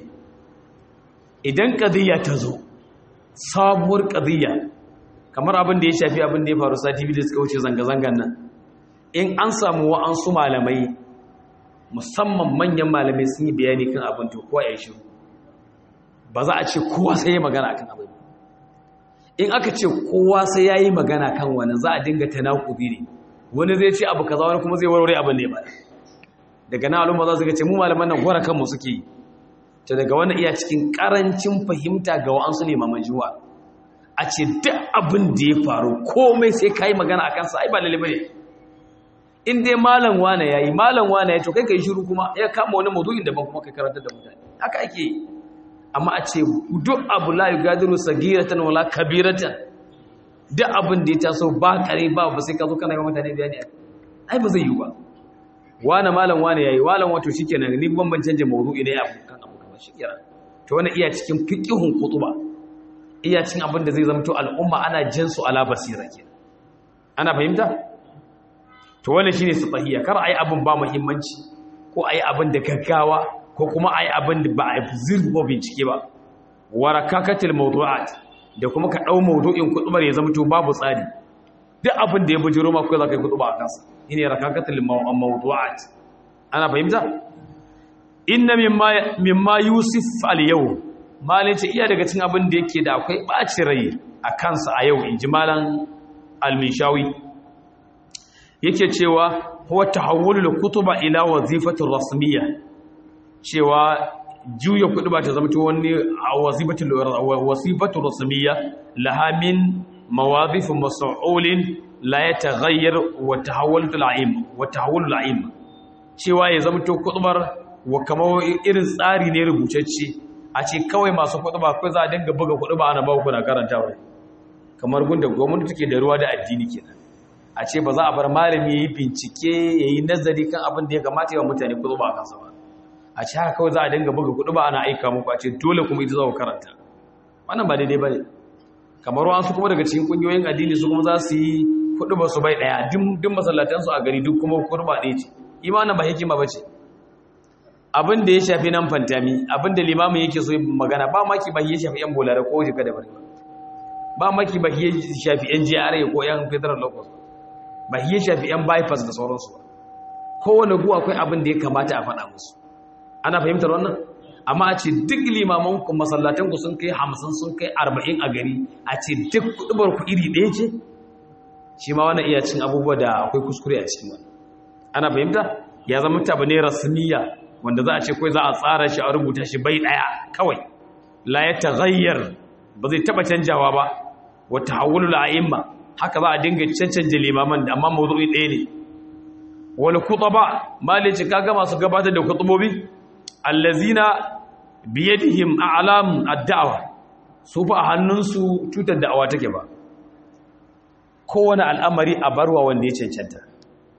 idan ƙadiyya ta zo sabuwar ƙadiyya kamar abin da ya shafi abin da ya faru sati biyu da suka wuce zanga-zangan nan in an samu wa'ansu malamai musamman manyan malamai sun yi bayani kan abin to kowa ya yi shiru ba za a ce kowa sai ya magana kan abin in aka ce kowa sai ya yi magana kan wani za a dinga ta naƙubi ne wani zai ce abu kaza wani kuma zai warware abin ne ba daga na al'umma za su ga ce mu malaman nan gwara kanmu suke yi ta daga wani iya cikin ƙarancin fahimta ga wa'ansu ne maman juwa a ce duk abin da ya faru komai sai ka yi magana a kansa ai ba lalibai ne in dai malam wane ya yi malam wane ya to kai ka yi shiru kuma ya kama wani mazuyin daban kuma kai karantar da mutane haka ake yi amma a ce duk abu la yugadiru sagiratan wala kabiratan duk abin da ya taso ba kare ba ba sai ka zo kana ga mutane bayani ai ba zai yi ba wani malam wani yayi malam wato shikenan ni ban ban canje mawdu'i ne abu kan abu kamar shikenan to wannan iya cikin fiqihun qutuba iya cikin abin da zai zama to al'umma ana jin su ala basira kenan ana fahimta to wannan shine sahiya kar ai abin ba muhimmanci ko ai abin da gaggawa ko kuma ai abin da ba a zirbo bincike ba warakakatil mawdu'at da kuma ka dau mawdu'in kutubar ya zama to babu tsari duk abin da ya bujiro ma ko za ka yi kutuba a kansa shine rakakatil mawdu'at ana fahimta inna mimma mimma yusuf al yau malin ce iya daga cikin abin da yake da akwai baci rai a kansa a yau inji malan al-mishawi yake cewa huwa tahawwulul kutuba ila wazifatir rasmiyya cewa juya kuɗi ba ta zama ta wani wasifatu rasmiya laha min mawadhif mas'ulin la yataghayyar wa tahawwul al'im wa tahawwul al'im cewa ya zama to kuɗubar wa kamar irin tsari ne rubutacce a ce kawai masu kuɗuba kai za a dinga buga kuɗuba ana ba ku na karantawa kamar gunda gwamnati take da ruwa da addini kenan a ce ba za a bar malami yayi bincike yayi nazari kan abin da ya kamata ya mutane kuɗuba a kansa ba a ci haka kawai za a dinga buga kuɗi ba ana aika muku a ce dole kuma ita za ku karanta wannan ba daidai ba ne kamar wasu kuma daga cikin ƙungiyoyin addini su kuma za su yi kuɗi ba su bai ɗaya duk masallatansu a gari duk kuma kuɗi ba ɗaya ce imanin ba hikima ba ce abin da ya shafi nan fantami abin da limamin yake so magana ba maki ba ya shafi yan bolare ko jika da bari ba maki ba ya shafi yan GRA ko yan federal locus ba ya shafi yan bypass da sauransu kowane guwa akwai abin da ya kamata a faɗa musu ana fahimtar wannan amma a ce duk limaman ku masallatan ku sun kai hamsin sun kai arba'in a gari a ce duk kudubar ku iri ɗaya ce shi ma wannan iya cin abubuwa da akwai kuskure a cikin wannan ana fahimta ya zama tabu ne rasmiya wanda za a ce kawai za a tsara shi a rubuta shi bai ɗaya kawai la ya taghayyar ba zai taba canjawa ba wa tahawulul a'imma haka za a dinga cancanje limaman da amma mawdu'i ɗaya ne wal khutaba malici kaga masu gabatar da khutubobi allazina biyadihim a'lam ad-da'wa su fa a hannunsu tutar da'awa take ba kowane al'amari a barwa wanda ya cancanta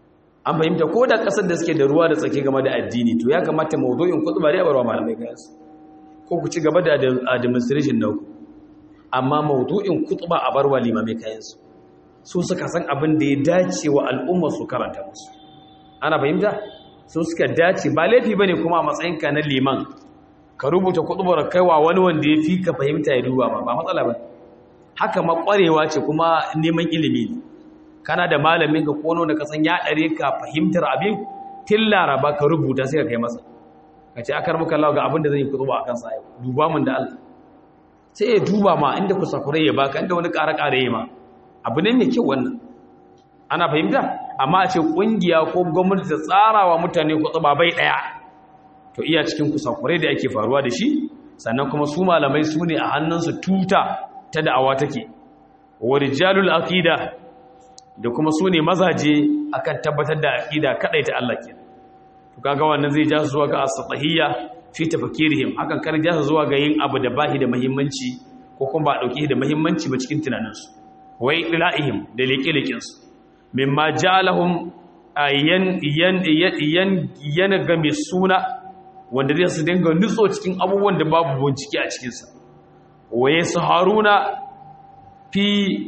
an fahimta ko da kasar da suke da ruwa da tsaki game da addini to ya kamata mawdu'in kutuba da yabarwa malamai kansu ko ku ci gaba da administration na ku amma mawdu'in kutuba a barwa limamai kayansu su suka san abin da ya dace wa al'umma su karanta musu ana fahimta su suka dace ba laifi bane kuma a matsayinka na liman ka rubuta kutubar kaiwa wani wanda ya fi ka fahimta ya duba ba ba matsala ba haka makwarewa ce kuma neman ilimi ne kana da malamin ka kono da ka san ya dare ka fahimtar abin tillara ba ka rubuta sai ka kai masa ka ce akar muka lawa ga abin da zan yi kutuba a kansa yau duba mun da Allah sai ya duba ma inda ku sakure ya baka inda wani ƙara ƙara ya ma abu ne mai kyau wannan ana fahimta amma a ce ƙungiya ko gwamnati ta tsara wa mutane kutuba bai ɗaya to iya cikin kusakurai da ake faruwa da shi sannan kuma su malamai su ne a hannunsu tuta ta da'awa take wa rijalul aqida da kuma su ne mazaje akan tabbatar da aqida kadai ta Allah ke to kaga wannan zai ja su zuwa ga as-satahiyya fi tafkirihim hakan kar ja su zuwa ga yin abu da bahi da muhimmanci ko kuma ba dauke da muhimmanci ba cikin tunaninsu wai dila'ihim da leke-leken su mimma jalahum yan yan yan yan game suna wanda zai su dinga nutso cikin abubuwan da babu bincike a cikinsa waye su haruna fi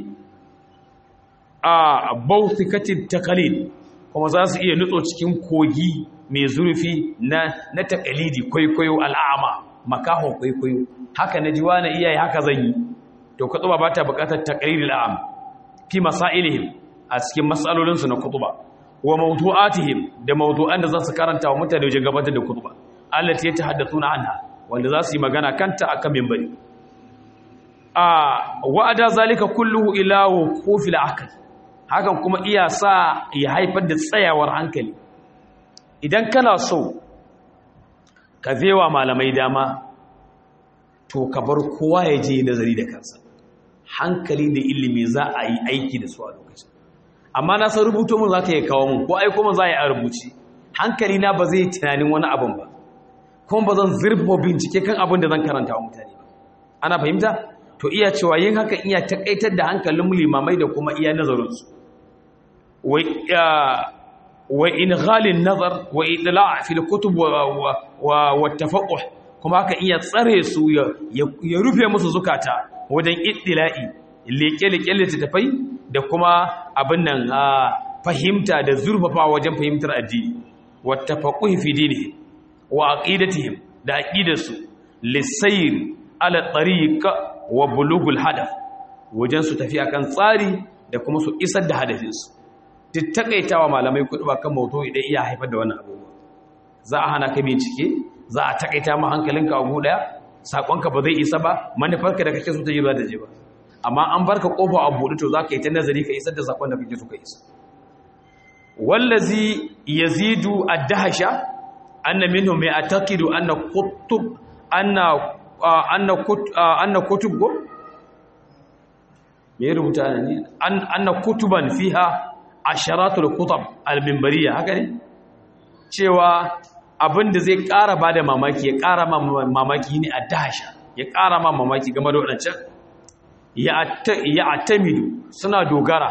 a bautikatin takalid kuma za su iya nutso cikin kogi mai zurfi na na takalidi kwaikwayo al'ama makahon kwaikwayo haka na jiwa na iyaye haka zan yi to kutuba ba ta bukatar takalidil al'am fi masailihim a cikin matsalolinsu na kutuba wa mawdu'atihim da mawdu'an da za su karanta wa mutane wajen gabatar da kutuba allati yatahaddathuna anha wanda za su yi magana kanta akan minbari a wa'ada zalika kulluhu ila wuqufil aql hakan kuma iya sa ya haifar da tsayawar hankali idan kana so ka zewa malamai dama to ka bar kowa ya je nazari da kansa hankali da ilimi za a yi aiki da su a lokacin amma na san rubuto mun za ta yi kawo mun ko aiko mun za a yi a rubuci hankali na ba zai tunanin wani abin ba kuma ba zan zurfa bincike kan abin da zan karanta wa mutane ba ana fahimta to iya cewa yin haka iya takaitar da hankalin limamai da kuma iya nazarinsu wa in ghalin nazar wa idla' fi al-kutub wa wa tafaqquh kuma haka iya tsare su ya rufe musu zukata wajen iddila'i leke-leke littattafai da kuma abin nan fahimta da zurfafa wajen fahimtar addini wa tafaqquh fi dinihi wa aqidatihim da aqidarsu lisayr ala tariq wa bulugul hadaf wajen su tafi akan tsari da kuma su isar da hadafinsu duk takaitawa malamai kudu ba kan mauto idan iya haifar da wannan abubuwa za a hana ka bincike za a takaita ma hankalinka abu daya sakonka ba zai isa ba manufarka da kake so ta jira da je ba amma an barka kofa a buɗe to za ka yi ta nazari ka isar da sakon da kake so ka isa wallazi yazidu ad-dahsha anna minhum ya'taqidu anna kutub anna anna kut anna kutub go me rubuta ne anna kutuban fiha asharatul kutab al-minbariya haka ne cewa abinda zai ƙara bada mamaki ya ƙara mamaki ne a dahsha ya ƙara ma mamaki game da wadancan ya atamidu suna dogara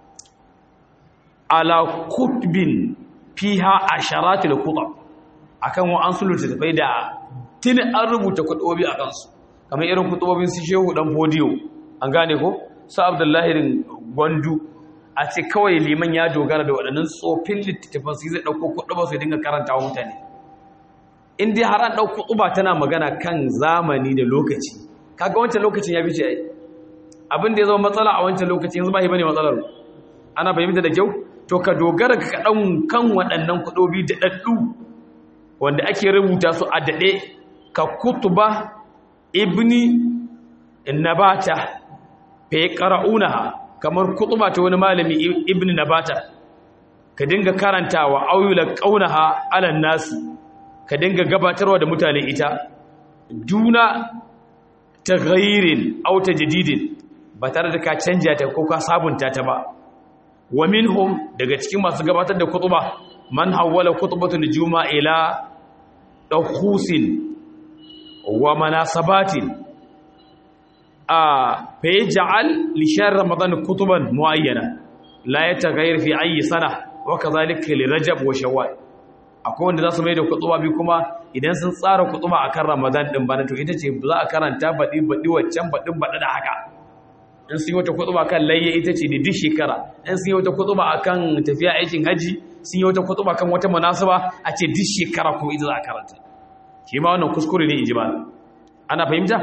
ala kutbin fiha asharatul kutab akan wa'ansu littattafai da tuni an rubuta kutubobi a kansu kamar irin kutubobin su shehu dan fodiyo an gane ko su abdullahi gwandu a ce kawai liman ya dogara da waɗannan tsofin littattafan su zai ɗauko kutuba su dinga karanta wa mutane in dai har an ɗauko kutuba tana magana kan zamani da lokaci kaga wancan lokacin ya bice ai abin da ya zama matsala a wancan lokacin yanzu ba shi bane matsalar ana fahimta da kyau to ka dogara ka kaɗan kan waɗannan kuɗobi da ɗaɗɗu wanda ake rubuta su a daɗe ka kutuba ibni nabata fa yaqra'unaha kamar kutuba ta wani malami ibni nabata ka dinga karantawa auyula qaunaha ala nasi ka dinga gabatarwa da mutane ita duna taghayyirin aw tajdidin ba tare da ka canja ta ko ka sabunta ta ba wa minhum daga cikin masu gabatar da kutuba man hawwala kutubatul juma'a ila dakhusin wa manasabatin a fa yaj'al li shahr ramadan kutuban muayyana la yataghayyar fi ayi sana wa kazalika li rajab wa shawwal akwai wanda za su mai da kutuba bi kuma idan sun tsara kutuba akan ramadan din bana to ita ce za a karanta baɗi baɗi waccan baɗin baɗi da haka in sun yi wata kutuba kan layya ita ce da duk shekara in sun yi wata kutuba akan tafiya aikin haji sun yi wata kutuba kan wata munasaba a ce duk shekara kuma ita za a karanta shi ma wannan kuskure ne ijma ana fahimta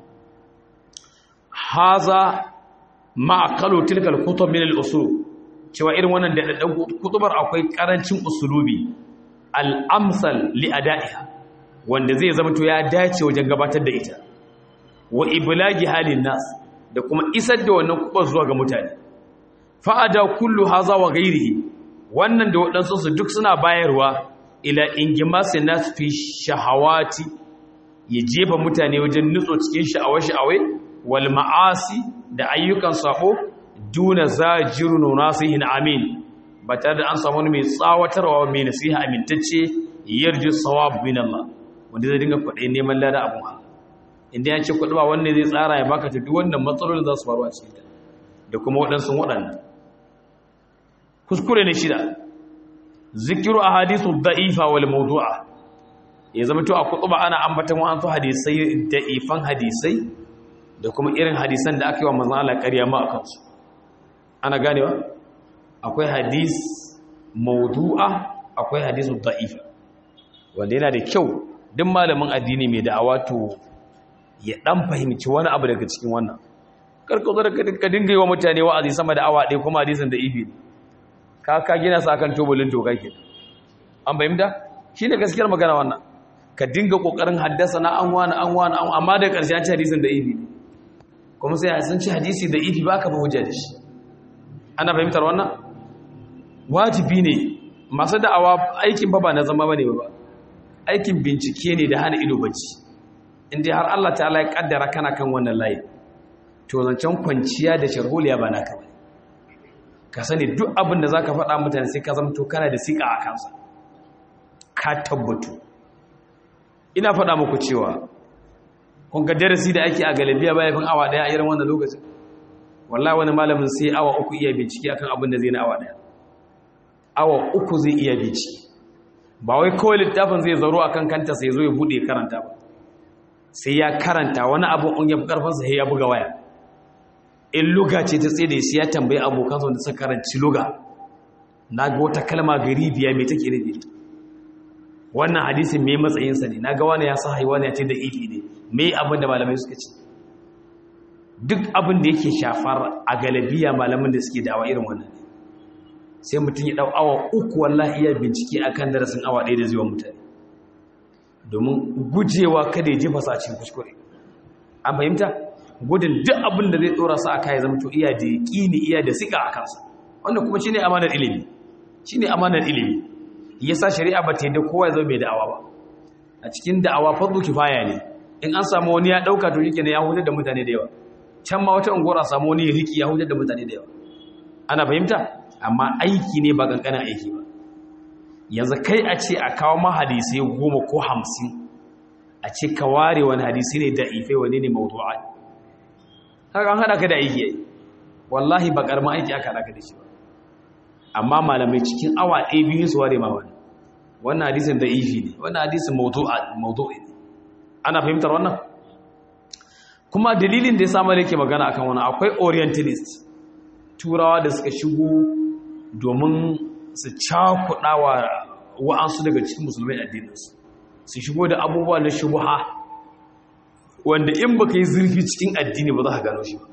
haza ma aqalu tilka al-kutub min al-usul cewa irin wannan da kutubar akwai karancin usulubi al-amsal li ada'iha wanda zai zama to ya dace wajen gabatar da ita wa iblagi halin nas da kuma isar da wannan kubar zuwa ga mutane fa'ada kullu haza wa ghairihi wannan da waɗansu su duk suna bayarwa ila ingimasin nas fi shahawati ya jefa mutane wajen nutso cikin sha'awa-sha'awai wal ma'asi da ayyukan sabo duna zajirun nasihin amin ba tare da an samu wani mai tsawatarwa mai nasiha amintacce yarji sawab min Allah wanda zai dinga kwaɗe neman lada abun Allah inda ya ce kuɗi ba wanda zai tsara ya baka tafi wannan matsalolin za su faru a cikin da kuma waɗansu waɗannan kuskure ne shida zikiru a hadisu da'ifa wal mawdu'a ya zama to a kutuba ana ambatan wa'ansu hadisai da'ifan hadisai da kuma irin hadisan da aka yi wa manzon Allah ƙarya ma akan su ana ganewa akwai hadis mawdu'a akwai hadisu da'ifa wanda yana da kyau duk malamin addini mai da'awa to ya dan fahimci wani abu daga cikin wannan karka zo da ka dinga yi wa mutane wa'azi sama da awa ɗaya kuma hadisin da ifi ka ka gina sa kan tubulin toka ke an fahimta shi ne gaskiyar magana wannan ka dinga kokarin haddasa na an wani an wani an amma da ƙarshe an ci hadisin da ifi kuma sai sun ci hadisi da ifi ba ka ba hujja da shi ana fahimtar wannan wajibi ne masu da'awa aikin ba ba na zama bane ba aikin bincike ne da hana ido bacci inda har Allah ta'ala ya kaddara kana kan wannan layi to zancen kwanciya da sharholiya ba naka bane ka sani duk abin da zaka faɗa mutane sai ka zamto kana da sika a kansa ka tabbatu ina faɗa muku cewa kun ga darasi da ake a galibiya baya fin awa daya a irin wannan lokacin wallahi wani malamin sai awa uku iya bincike akan abin da zai na awa daya awa uku zai iya bincike ba wai kawai littafin zai zaro akan kanta sai zo ya bude karanta ba sai ya karanta wani abu in ya fi karfinsa sai ya buga waya in luga ce ta tsaye da shi ya tambayi abokansa wanda suka karanci luga na ga wata kalma gari biya mai take nufi wannan hadisin mai matsayinsa ne na ga wani ya sa haiwa ne ya ce da ifi ne mai abin da malamai suka ce duk abin da yake shafar a galabiya malamin da suke dawa irin wannan ne sai mutum ya ɗau awa uku wallahi iya bincike akan darasin awa ɗaya da zuwa mutane domin gujewa kada ya jefa sa cikin kuskure an fahimta gudun duk abin da zai tsora sa aka ya zama to iya da ƙini iya da sika a kansa wanda kuma shine amanar ilimi shine amanar ilimi yasa shari'a ba ta yadda kowa ya zama mai da'awa ba a cikin da'awa fardu kifaya ne in an samu wani ya dauka to shike ne ya hutar da mutane da yawa can ma wata unguwar a samu wani ya riki ya hutar da mutane da yawa ana fahimta amma aiki ne ba kankanin aiki ba yanzu kai a ce a kawo ma hadisai goma ko hamsin a ce ka ware wani hadisi ne da ifai wani ne mawdu'a haka an haɗa ka da aiki yayi wallahi ba ƙaramin aiki aka haɗa ka da shi ba amma malamai cikin awa ɗaya biyu su ware ma wani wannan hadisin da ifi ne wannan hadisin mawdu'i ne ana fahimtar wannan kuma dalilin da ya samu da yake magana akan wani akwai orientalist turawa da suka shigo domin su cakuɗa wa wa'ansu daga cikin musulmai addininsu su shigo da abubuwa na shubuha wanda in baka yi zurfi cikin addini ba za ka gano shi ba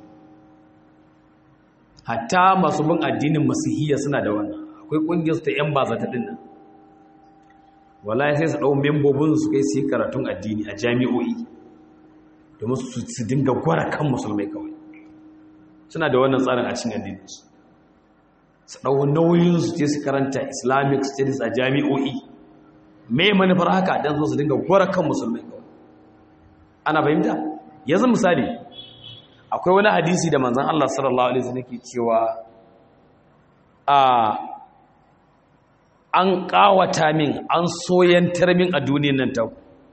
hatta masu bin addinin masihiyya suna da wannan akwai ƙungiyarsu ta 'yan bazata ɗin nan wallahi sai su ɗau membobin su kai su yi karatun addini a jami'o'i domin su dinga gwara kan musulmai kawai suna da wannan tsarin a cikin addininsu su ɗau nauyinsu ce su karanta islamic studies a jami'o'i mai manufar haka don zo su dinga gwara kan musulmai kawai ana fahimta yanzu misali akwai wani hadisi da manzan Allah sallallahu alaihi wasallam ke cewa a an kawata min an soyantar min a duniyan nan ta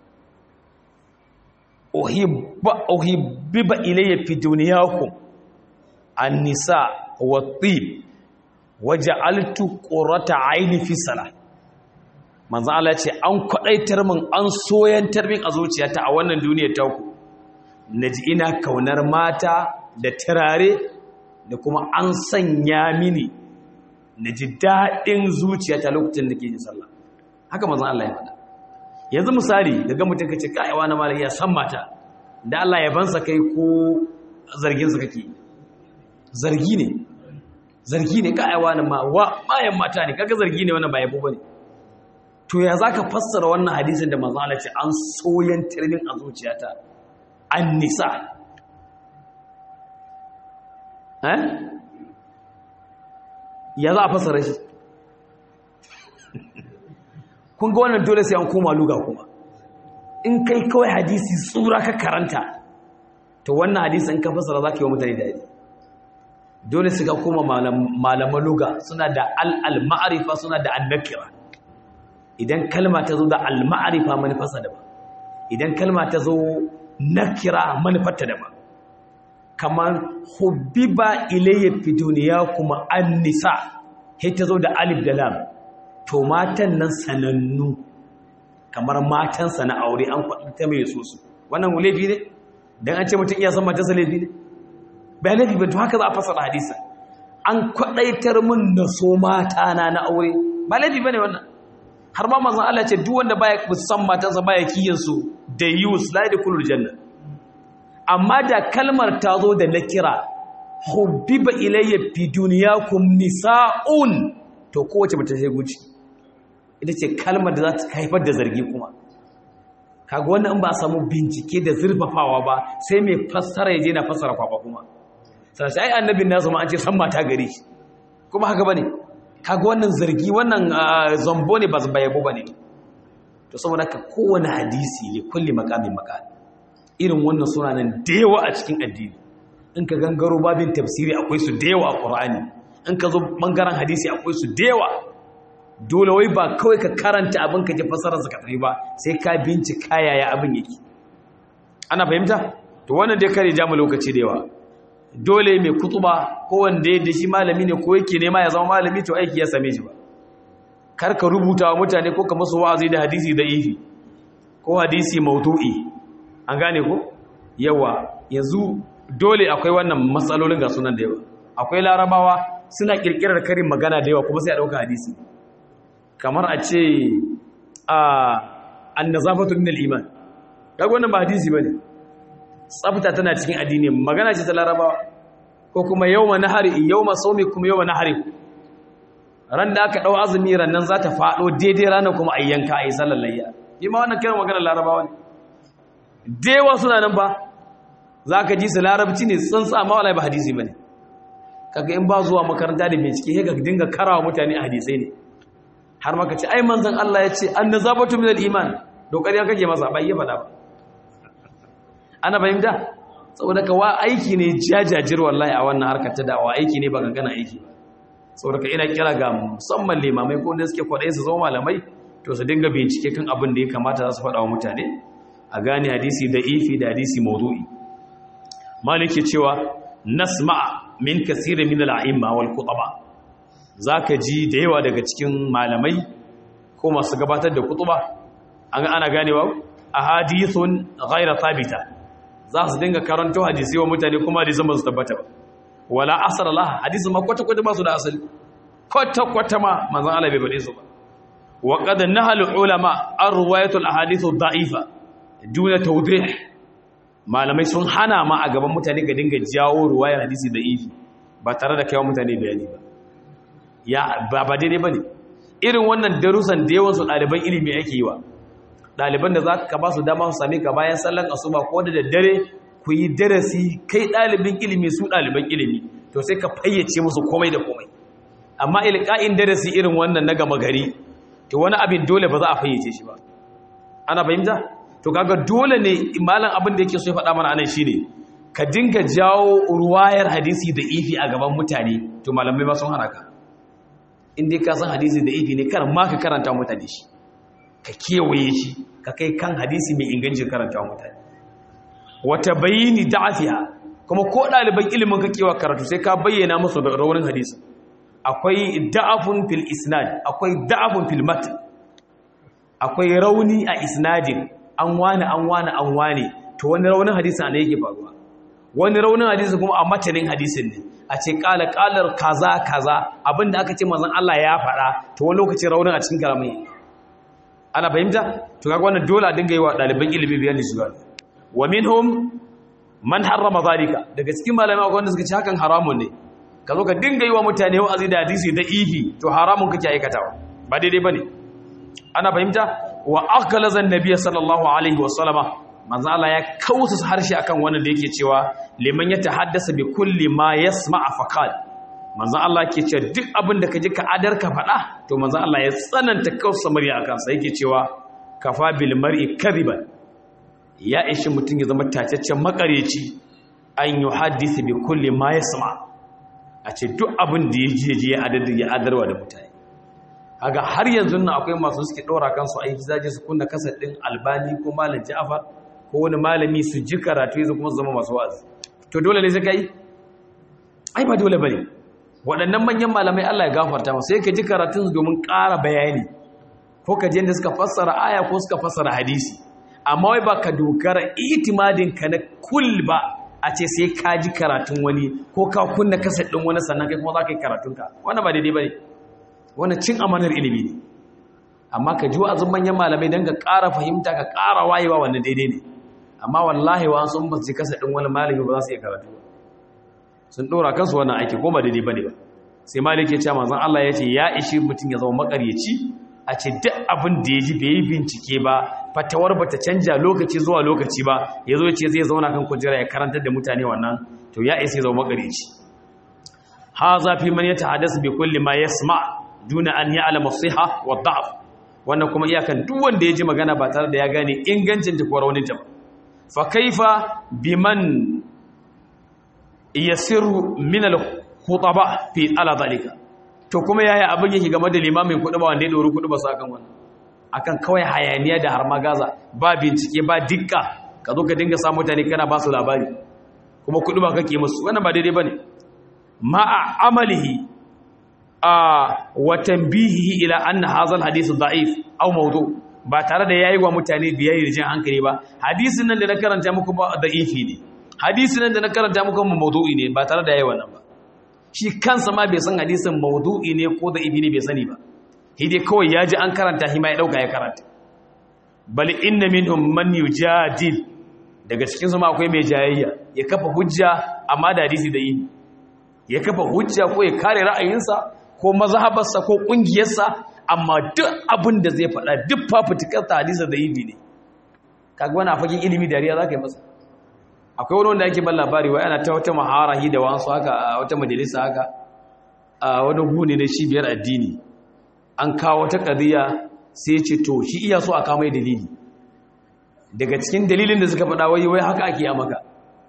uhibba uhibba ilayya fi dunyakum an-nisa wat-tib waja'altu qurrata aini fi salah manzo Allah ya ce an kwadaitar min an soyantar min a zuciyata a wannan duniyar ta ku naji ina kaunar mata da turare da kuma an sanya mini naji dadin zuciyata lokacin da ke yin sallah haka manzo Allah ya faɗa yanzu misali daga mutum kace kai wani malai ya san mata da Allah ya bansa kai ko zargin sa kake zargi ne zargi ne kai wani ma wa bayan mata ne kaga zargi ne wannan ba yabo bane to ya zaka fassara wannan hadisin da manzo Allah ce an soyan tirmin a zuciyata an nisa eh ya za a fassara shi kun ga wannan dole sai an koma luga kuma in kai kawai hadisi tsura ka karanta to wannan hadisi in ka fassara zaka yi wa mutane dadi dole su ga koma malaman luga suna da al-ma'arifa suna da al-nakira idan kalma ta zo da al-ma'arifa manufarsa daban idan kalma ta zo nakira manufarta daban kamar hubbiba ilayya fi duniya kuma an-nisa sai ta zo da alif da lam to matan nan sanannu kamar matansa na aure an kwaɗi ta mai so su wannan laifi ne dan an ce mutum iya san matarsa laifi ne ba laifi ba to haka za a fasara hadisa an kwaɗaitar min na so mata na na aure ba laifi bane wannan har ma manzon Allah ce duk wanda baya san matansa baya kiyin su da yus la da kulul janna amma da kalmar ta zo da nakira hubbiba ilayya fi dunyakum nisa'un to kowace mace sai guci ita ce kalmar da za ta haifar da zargi kuma kaga wannan in ba a samu bincike da zurfafawa ba sai mai fassara ya je na fassara kwakwa kuma sai ai annabin nasu ma an ce san mata gari kuma haka bane kaga wannan zargi wannan zambo ne ba zaba yabo bane to saboda ka kowane hadisi ne kulli maqamin maqam irin wannan suna nan da yawa a cikin addini in ka gangaro babin tafsiri akwai su da yawa a qur'ani in ka zo bangaren hadisi akwai su da yawa dole wai ba kawai ka karanta abin ka ji fasarar ka tafi ba sai ka bincika yaya abin yake ana fahimta to wannan dai kare ja mu lokaci da yawa dole mai kutuba ko wanda ya shi malami ne ko yake nema ya zama malami to aiki ya same shi ba kar ka rubuta wa mutane ko ka musu wa'azi da hadisi da ifi ko hadisi maudu'i an gane ko yawa yanzu dole akwai wannan matsalolin ga sunan da yawa akwai larabawa suna kirkirar karin magana da yawa kuma sai a dauka hadisi kamar a ce a annazafatu min al-iman kaga wannan ba hadisi bane tsafta tana cikin addini magana ce ta larabawa ko kuma yawma nahari yawma sawmi kuma yawma nahari ran da aka dau azumi ran nan za ta fado daidai ranar kuma ayyanka ayi sallar layya shi ma wannan kiran magana larabawa ne dewa suna nan ba zaka ji su larabci ne tsantsa amma wallahi ba hadisi bane kaga in ba zuwa makaranta da bincike sai ka dinga karawa mutane hadisai ne har maka ce ai manzon Allah ya ce annazabatu min al-iman dokari ya kake masa bai ya fada ba ana fahimta saboda ka wa aiki ne jajajir wallahi a wannan harkar ta da'awa aiki ne ba gana aiki ba saboda ka ina kira ga musamman limamai ko wanda suke kwaɗayi su zama malamai to su dinga bincike kan abin da ya kamata za su faɗa wa mutane a gane hadisi da ifi da hadisi mawdu'i maliki cewa nasma min kasirin min al'imma wal khutaba zaka ji da yawa daga cikin malamai ko masu gabatar da kutuba an ana ganewa ahadithun ghayra thabita za su dinga karanto hadisi wa mutane kuma hadisin ba su tabbata ba wala asar Allah hadisin ma kwata kwata ba su da asali kwata kwata ma manzon Allah bai bade su ba wa qad nahal ulama arwayatul ahadithu da'ifa duna tawdih malamai sun hana ma a gaban mutane ga dinga jawo ruwayar hadisi da'ifi ba tare da kaiwa mutane bayani ba ya ba ba daidai bane irin wannan darussan da yawan su ɗaliban ilimi ake yi wa ɗaliban da za ka ba su dama su same ka bayan sallan asuba ko da daddare ku yi darasi kai ɗalibin ilimi su ɗaliban ilimi to sai ka fayyace musu komai da komai amma ilka'in darasi irin wannan na gama gari to wani abin dole ba za a fayyace shi ba ana fahimta to kaga dole ne malam abin da yake so ya faɗa mana anan shine ka dinga jawo ruwayar hadisi da ifi a gaban mutane to malamai ma sun hana ka in dai ka san hadisi da ifi ne kar ma ka karanta mutane shi ka kewaye shi ka kai kan hadisi mai ingancin karanta mutane wata bayini da'afiha kuma ko ɗaliban ilimin ka kewa karatu sai ka bayyana musu da raunin hadisi akwai da'afun fil isnad akwai da'afun fil mat akwai rauni a isnadin an wani an wani an wani to wani raunin hadisin ne yake faruwa wani raunin hadisin kuma a matanin hadisin ne a ce kala kalar kaza kaza abinda aka ce manzon Allah ya faɗa to wani lokaci raunin a cikin karamin ana fahimta to kaga wannan dole a dinga yi wa ɗaliban ilimi bayani shi ba wa minhum man harrama zalika daga cikin malamai akwai wanda suka ce hakan haramun ne ka zo ka dinga yi wa mutane wa'azi da hadisi da ihi to haramun kake aikatawa ba daidai bane ana fahimta wa aqlaza an-nabiy sallallahu alaihi wa sallama manzo Allah ya kausa harshe akan wannan da yake cewa liman ya tahaddasa bi kulli ma yasma'a faqal manzo Allah ke cewa duk abin da kaji ka adar ka faɗa to manzo Allah ya tsananta kausa murya akan sa yake cewa kafa bil mar'i kadiban ya ishi mutum ya zama tacaccen makareci an yi hadisi bi kulli ma yasma a ce duk abin da ya je je ya adar ya adarwa da mutane kaga har yanzu nan akwai masu suke ɗora kansu aiki zaje su kunna kasar ɗin albani ko malam ja'far ko wani malami su ji karatu yanzu kuma su zama masu wa'azi to dole ne sai kai ai ba dole bane waɗannan manyan malamai Allah ya gafarta masu sai ka ji karatun domin ƙara bayani ko ka ji yadda suka fassara aya ko suka fassara hadisi amma wai ba ka dogara itimadin ka na kul ba a ce sai ka ji karatun wani ko ka kunna kasar ɗin wani sannan kai kuma za ka yi karatunka wannan ba daidai ba ne wannan cin amanar ilimi ne amma ka ji wa'azin manyan malamai don ka ƙara fahimta ka ƙara wayewa wannan daidai ne amma wallahi wa sun ba su ji kasa ɗin wani malami ba za su iya karatu ba sun ɗora kansu wannan aiki ko ba daidai ba ne ba sai malik ya ce manzon Allah ya ce ya ishi mutum ya zama makaryaci a ce duk abin da ya ji bai yi bincike ba fatawar ba ta canja lokaci zuwa lokaci ba ya zo ce zai zauna kan kujera ya karantar da mutane wannan to ya isa ya zama makaryaci ha zafi man ya tahaddasu bi kulli ma yasma duna an ya'lama siha wa da'af wannan kuma iyakan duk wanda ya ji magana ba tare da ya gane ingancin ta ko raunin ta ba fa kaifa biman yasiru min al-khutaba fi ala zalika to kuma yaya abin yake game da limamin kutuba wanda ya dori kutuba su akan wannan akan kawai hayaniya da har magaza ba bincike ba dikka ka zo ka dinga samu mutane kana ba su labari kuma kutuba kake musu wannan ba daidai bane ma'a amalihi a wa tanbihihi ila anna hadha al-hadith da'if aw mawdu' ba tare da yayi wa mutane biyayya da jin hankali ba hadisin nan da na karanta muku ba da'ifi ne hadisin nan da na karanta muku mawdu'i ne ba tare da yayi wannan ba shi kansa ma bai san hadisin mawdu'i ne ko da'ifi ne bai sani ba shi dai kawai ya ji an karanta shi ma ya dauka ya karanta bal inna minhum man yujadil daga cikin su ma akwai mai jayayya ya kafa hujja amma da hadisi da yi ya kafa hujja ko ya kare ra'ayinsa ko mazhabarsa ko kungiyarsa amma duk abin da zai faɗa duk fafutukar ta hadisa da yi ne kaga wani a fagen ilimi dariya za ka yi masa akwai wani wanda ake ban labari wa yana ta wata maharahi da wasu haka a wata majalisa haka a wani gune na cibiyar addini an kawo wata ƙadiyya sai ce to shi iya so a kamai dalili daga cikin dalilin da suka faɗa wai wai haka ake a maka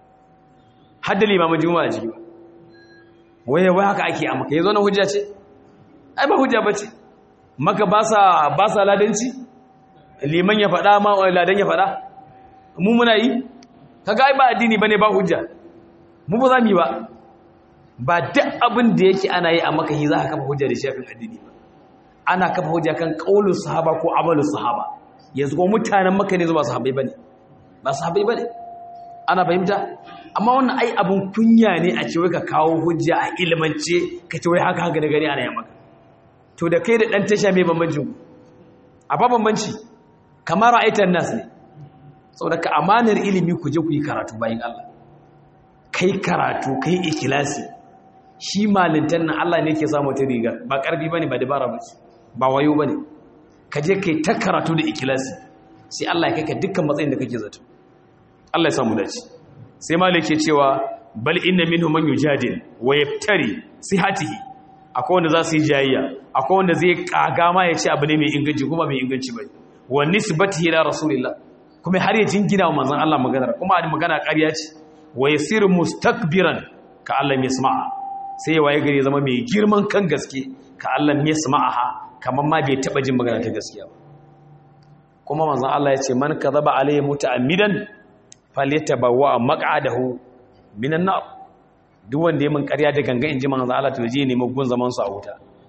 har da limamin juma'a ciki ba wai wai haka ake a maka ya zo na hujja ce ai ba hujja ba ce maka ba sa ladanci liman ya faɗa ma ladan ya faɗa mu muna yi kaga ai ba addini bane ba hujja mu ba za mu yi ba ba duk abin da yake ana yi a maka yi za ka kafa hujja da shafin addini ba ana kafa hujja kan qaulul sahaba ko amalul sahaba yanzu ko mutanen maka ne zuwa sahabbai bane ba sahabbai bane ana fahimta amma wannan ai abun kunya ne a ce wai ka kawo hujja a ilmance ka ce wai haka haka da gari ana yi maka to da kai da ɗan tasha mai bambancin a ba bambanci kamar ra'aitar nas ne saboda ka amanar ilimi ku je ku yi karatu bayan Allah kai karatu kai ikilasi shi malintan nan Allah ne ke samu ta riga ba ƙarfi bane ba dabara ba ba wayo bane ka je kai ta karatu da ikilasi sai Allah ya kai ka dukkan matsayin da kake zato Allah ya samu dace sai malik ke cewa bal inna minhum man yujadil wa yaftari sihatihi akwai wanda za su yi jayayya akwai wanda zai kaga ma ya ce abu ne mai inganci kuma mai inganci bai wa nisbatihi ila rasulillah kuma har ya jingina wa manzon Allah maganar kuma a magana ƙarya ce wa yasiru mustakbiran ka Allah mai sama'a sai ya waye gari zama mai girman kan gaske ka Allah mai sama'aha kamar ma bai taba jin magana ta gaskiya ba kuma manzon Allah ya ce man kadhaba alayhi muta'ammidan falyatabawwa maq'adahu minan nar duk wanda ya min ƙarya da ganga in ji manzo Allah to je ne gun zaman su a wuta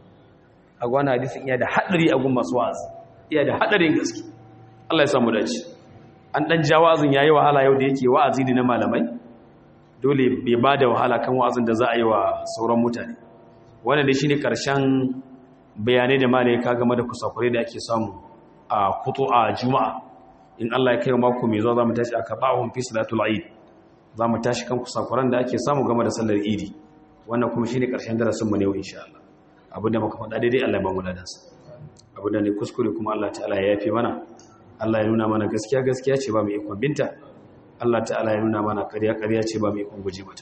a gwana hadisin iya da hadari a gun masu wa'azi iya da hadarin gaske Allah ya samu dace an dan ja wa'azin yayi wahala yau da yake wa'azi ne na malamai dole bai ba da wahala kan wa'azin da za a yi wa sauran mutane wannan dai shine karshen bayanai da malai ka game da kusakurai da ake samu a kutu a juma'a in Allah ya kai mako mai zuwa zamu tashi aka ba'hum fi salatul eid zamu tashi kan kusakuran da ake samu game da sallar idi wannan kuma shine karshen darasin mu ne insha Allah abinda muka faɗa daidai Allah ya ba mu ladansa abinda ne kuskure kuma Allah ta'ala ya yafe mana Allah ya nuna mana gaskiya gaskiya ce ba mu ikon binta Allah ta'ala ya nuna mana ƙarya ƙarya ce ba mu ikon guje mata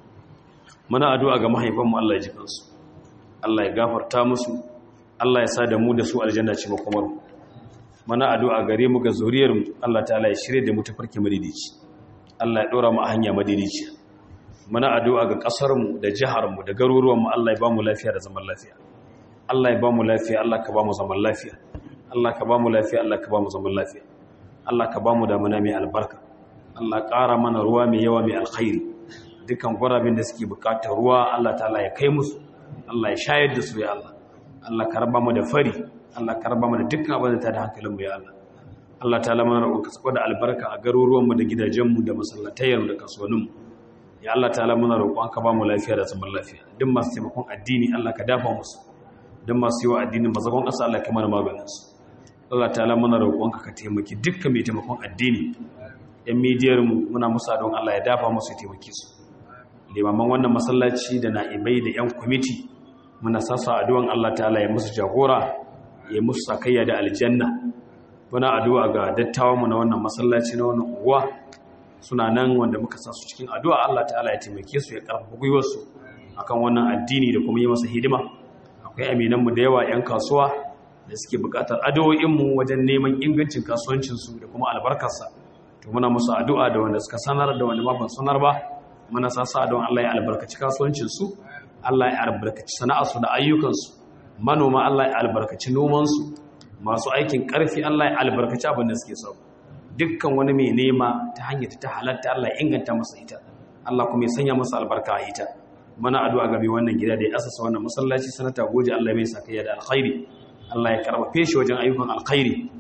muna addu'a ga mahaifanmu Allah ya ji kansu Allah ya gafarta musu Allah ya sa da mu da su aljanna ce makomar mu muna addu'a gare mu ga zuriyar mu Allah ta'ala ya shirye da mu ta farke madidici Allah ya dora mu a hanya madidici muna addu'a ga kasar mu da jihar mu da garuruwan mu Allah ya ba mu lafiya da zaman lafiya Allah ya ba mu lafiya Allah ka ba mu zaman lafiya Allah ka ba mu lafiya Allah ka ba mu zaman lafiya Allah ka ba mu damuna mai albarka Allah ƙara mana ruwa mai yawa mai alkhairi dukan gwarabin da suke bukatar ruwa Allah ta'ala ya kai musu Allah ya shayar da su ya Allah Allah ka raba mu da fari Allah ka raba mu da dukkan abin da ta da hankalin mu ya Allah Allah ta'ala mana roƙon ka sako da albarka a garuruwan mu da gidajen mu da masallatayen mu da kasuwannin mu ya Allah ta'ala muna roƙon ka ba mu lafiya da zaman lafiya duk masu taimakon addini Allah ka dafa musu duk masu yi wa addinin mazagon ƙasa Allah ka mana maganin su Allah ta'ala muna roƙon ka ka taimaki dukkan mai taimakon addini yan midiyarmu muna musa don Allah ya dafa musu taimake su limaman wannan masallaci da na'ibai da yan kwamiti muna sassa addu'an Allah ta'ala ya musu jagora ya musu sakayya da aljanna muna addu'a ga dattawanmu na wannan masallaci na wannan uwa suna nan wanda muka sa su cikin addu'a Allah ta'ala ya taimake su ya karfafa gwiwarsu akan wannan addini da kuma yi masa hidima akwai aminanmu da yawa 'yan kasuwa da suke buƙatar addu'o'inmu wajen neman ingancin kasuwancinsu da kuma albarkarsa to muna musu addu'a da wanda suka sanar da wanda ma ban sanar ba muna sasa don Allah ya albarkaci kasuwancin su Allah ya albarkaci sana'arsu da ayyukansu manoma Allah ya albarkaci noman su masu aikin karfi Allah ya albarkaci abin da suke so dukkan wani mai nema ta hanyar ta halatta Allah ya inganta masa ita Allah kuma ya sanya masa albarka a ita muna addu'a ga mai wannan gida da ya asasa wannan masallaci sanata goje Allah ya mai sakayya da alkhairi Allah ya karbafe shi wajen ayyukan alkhairi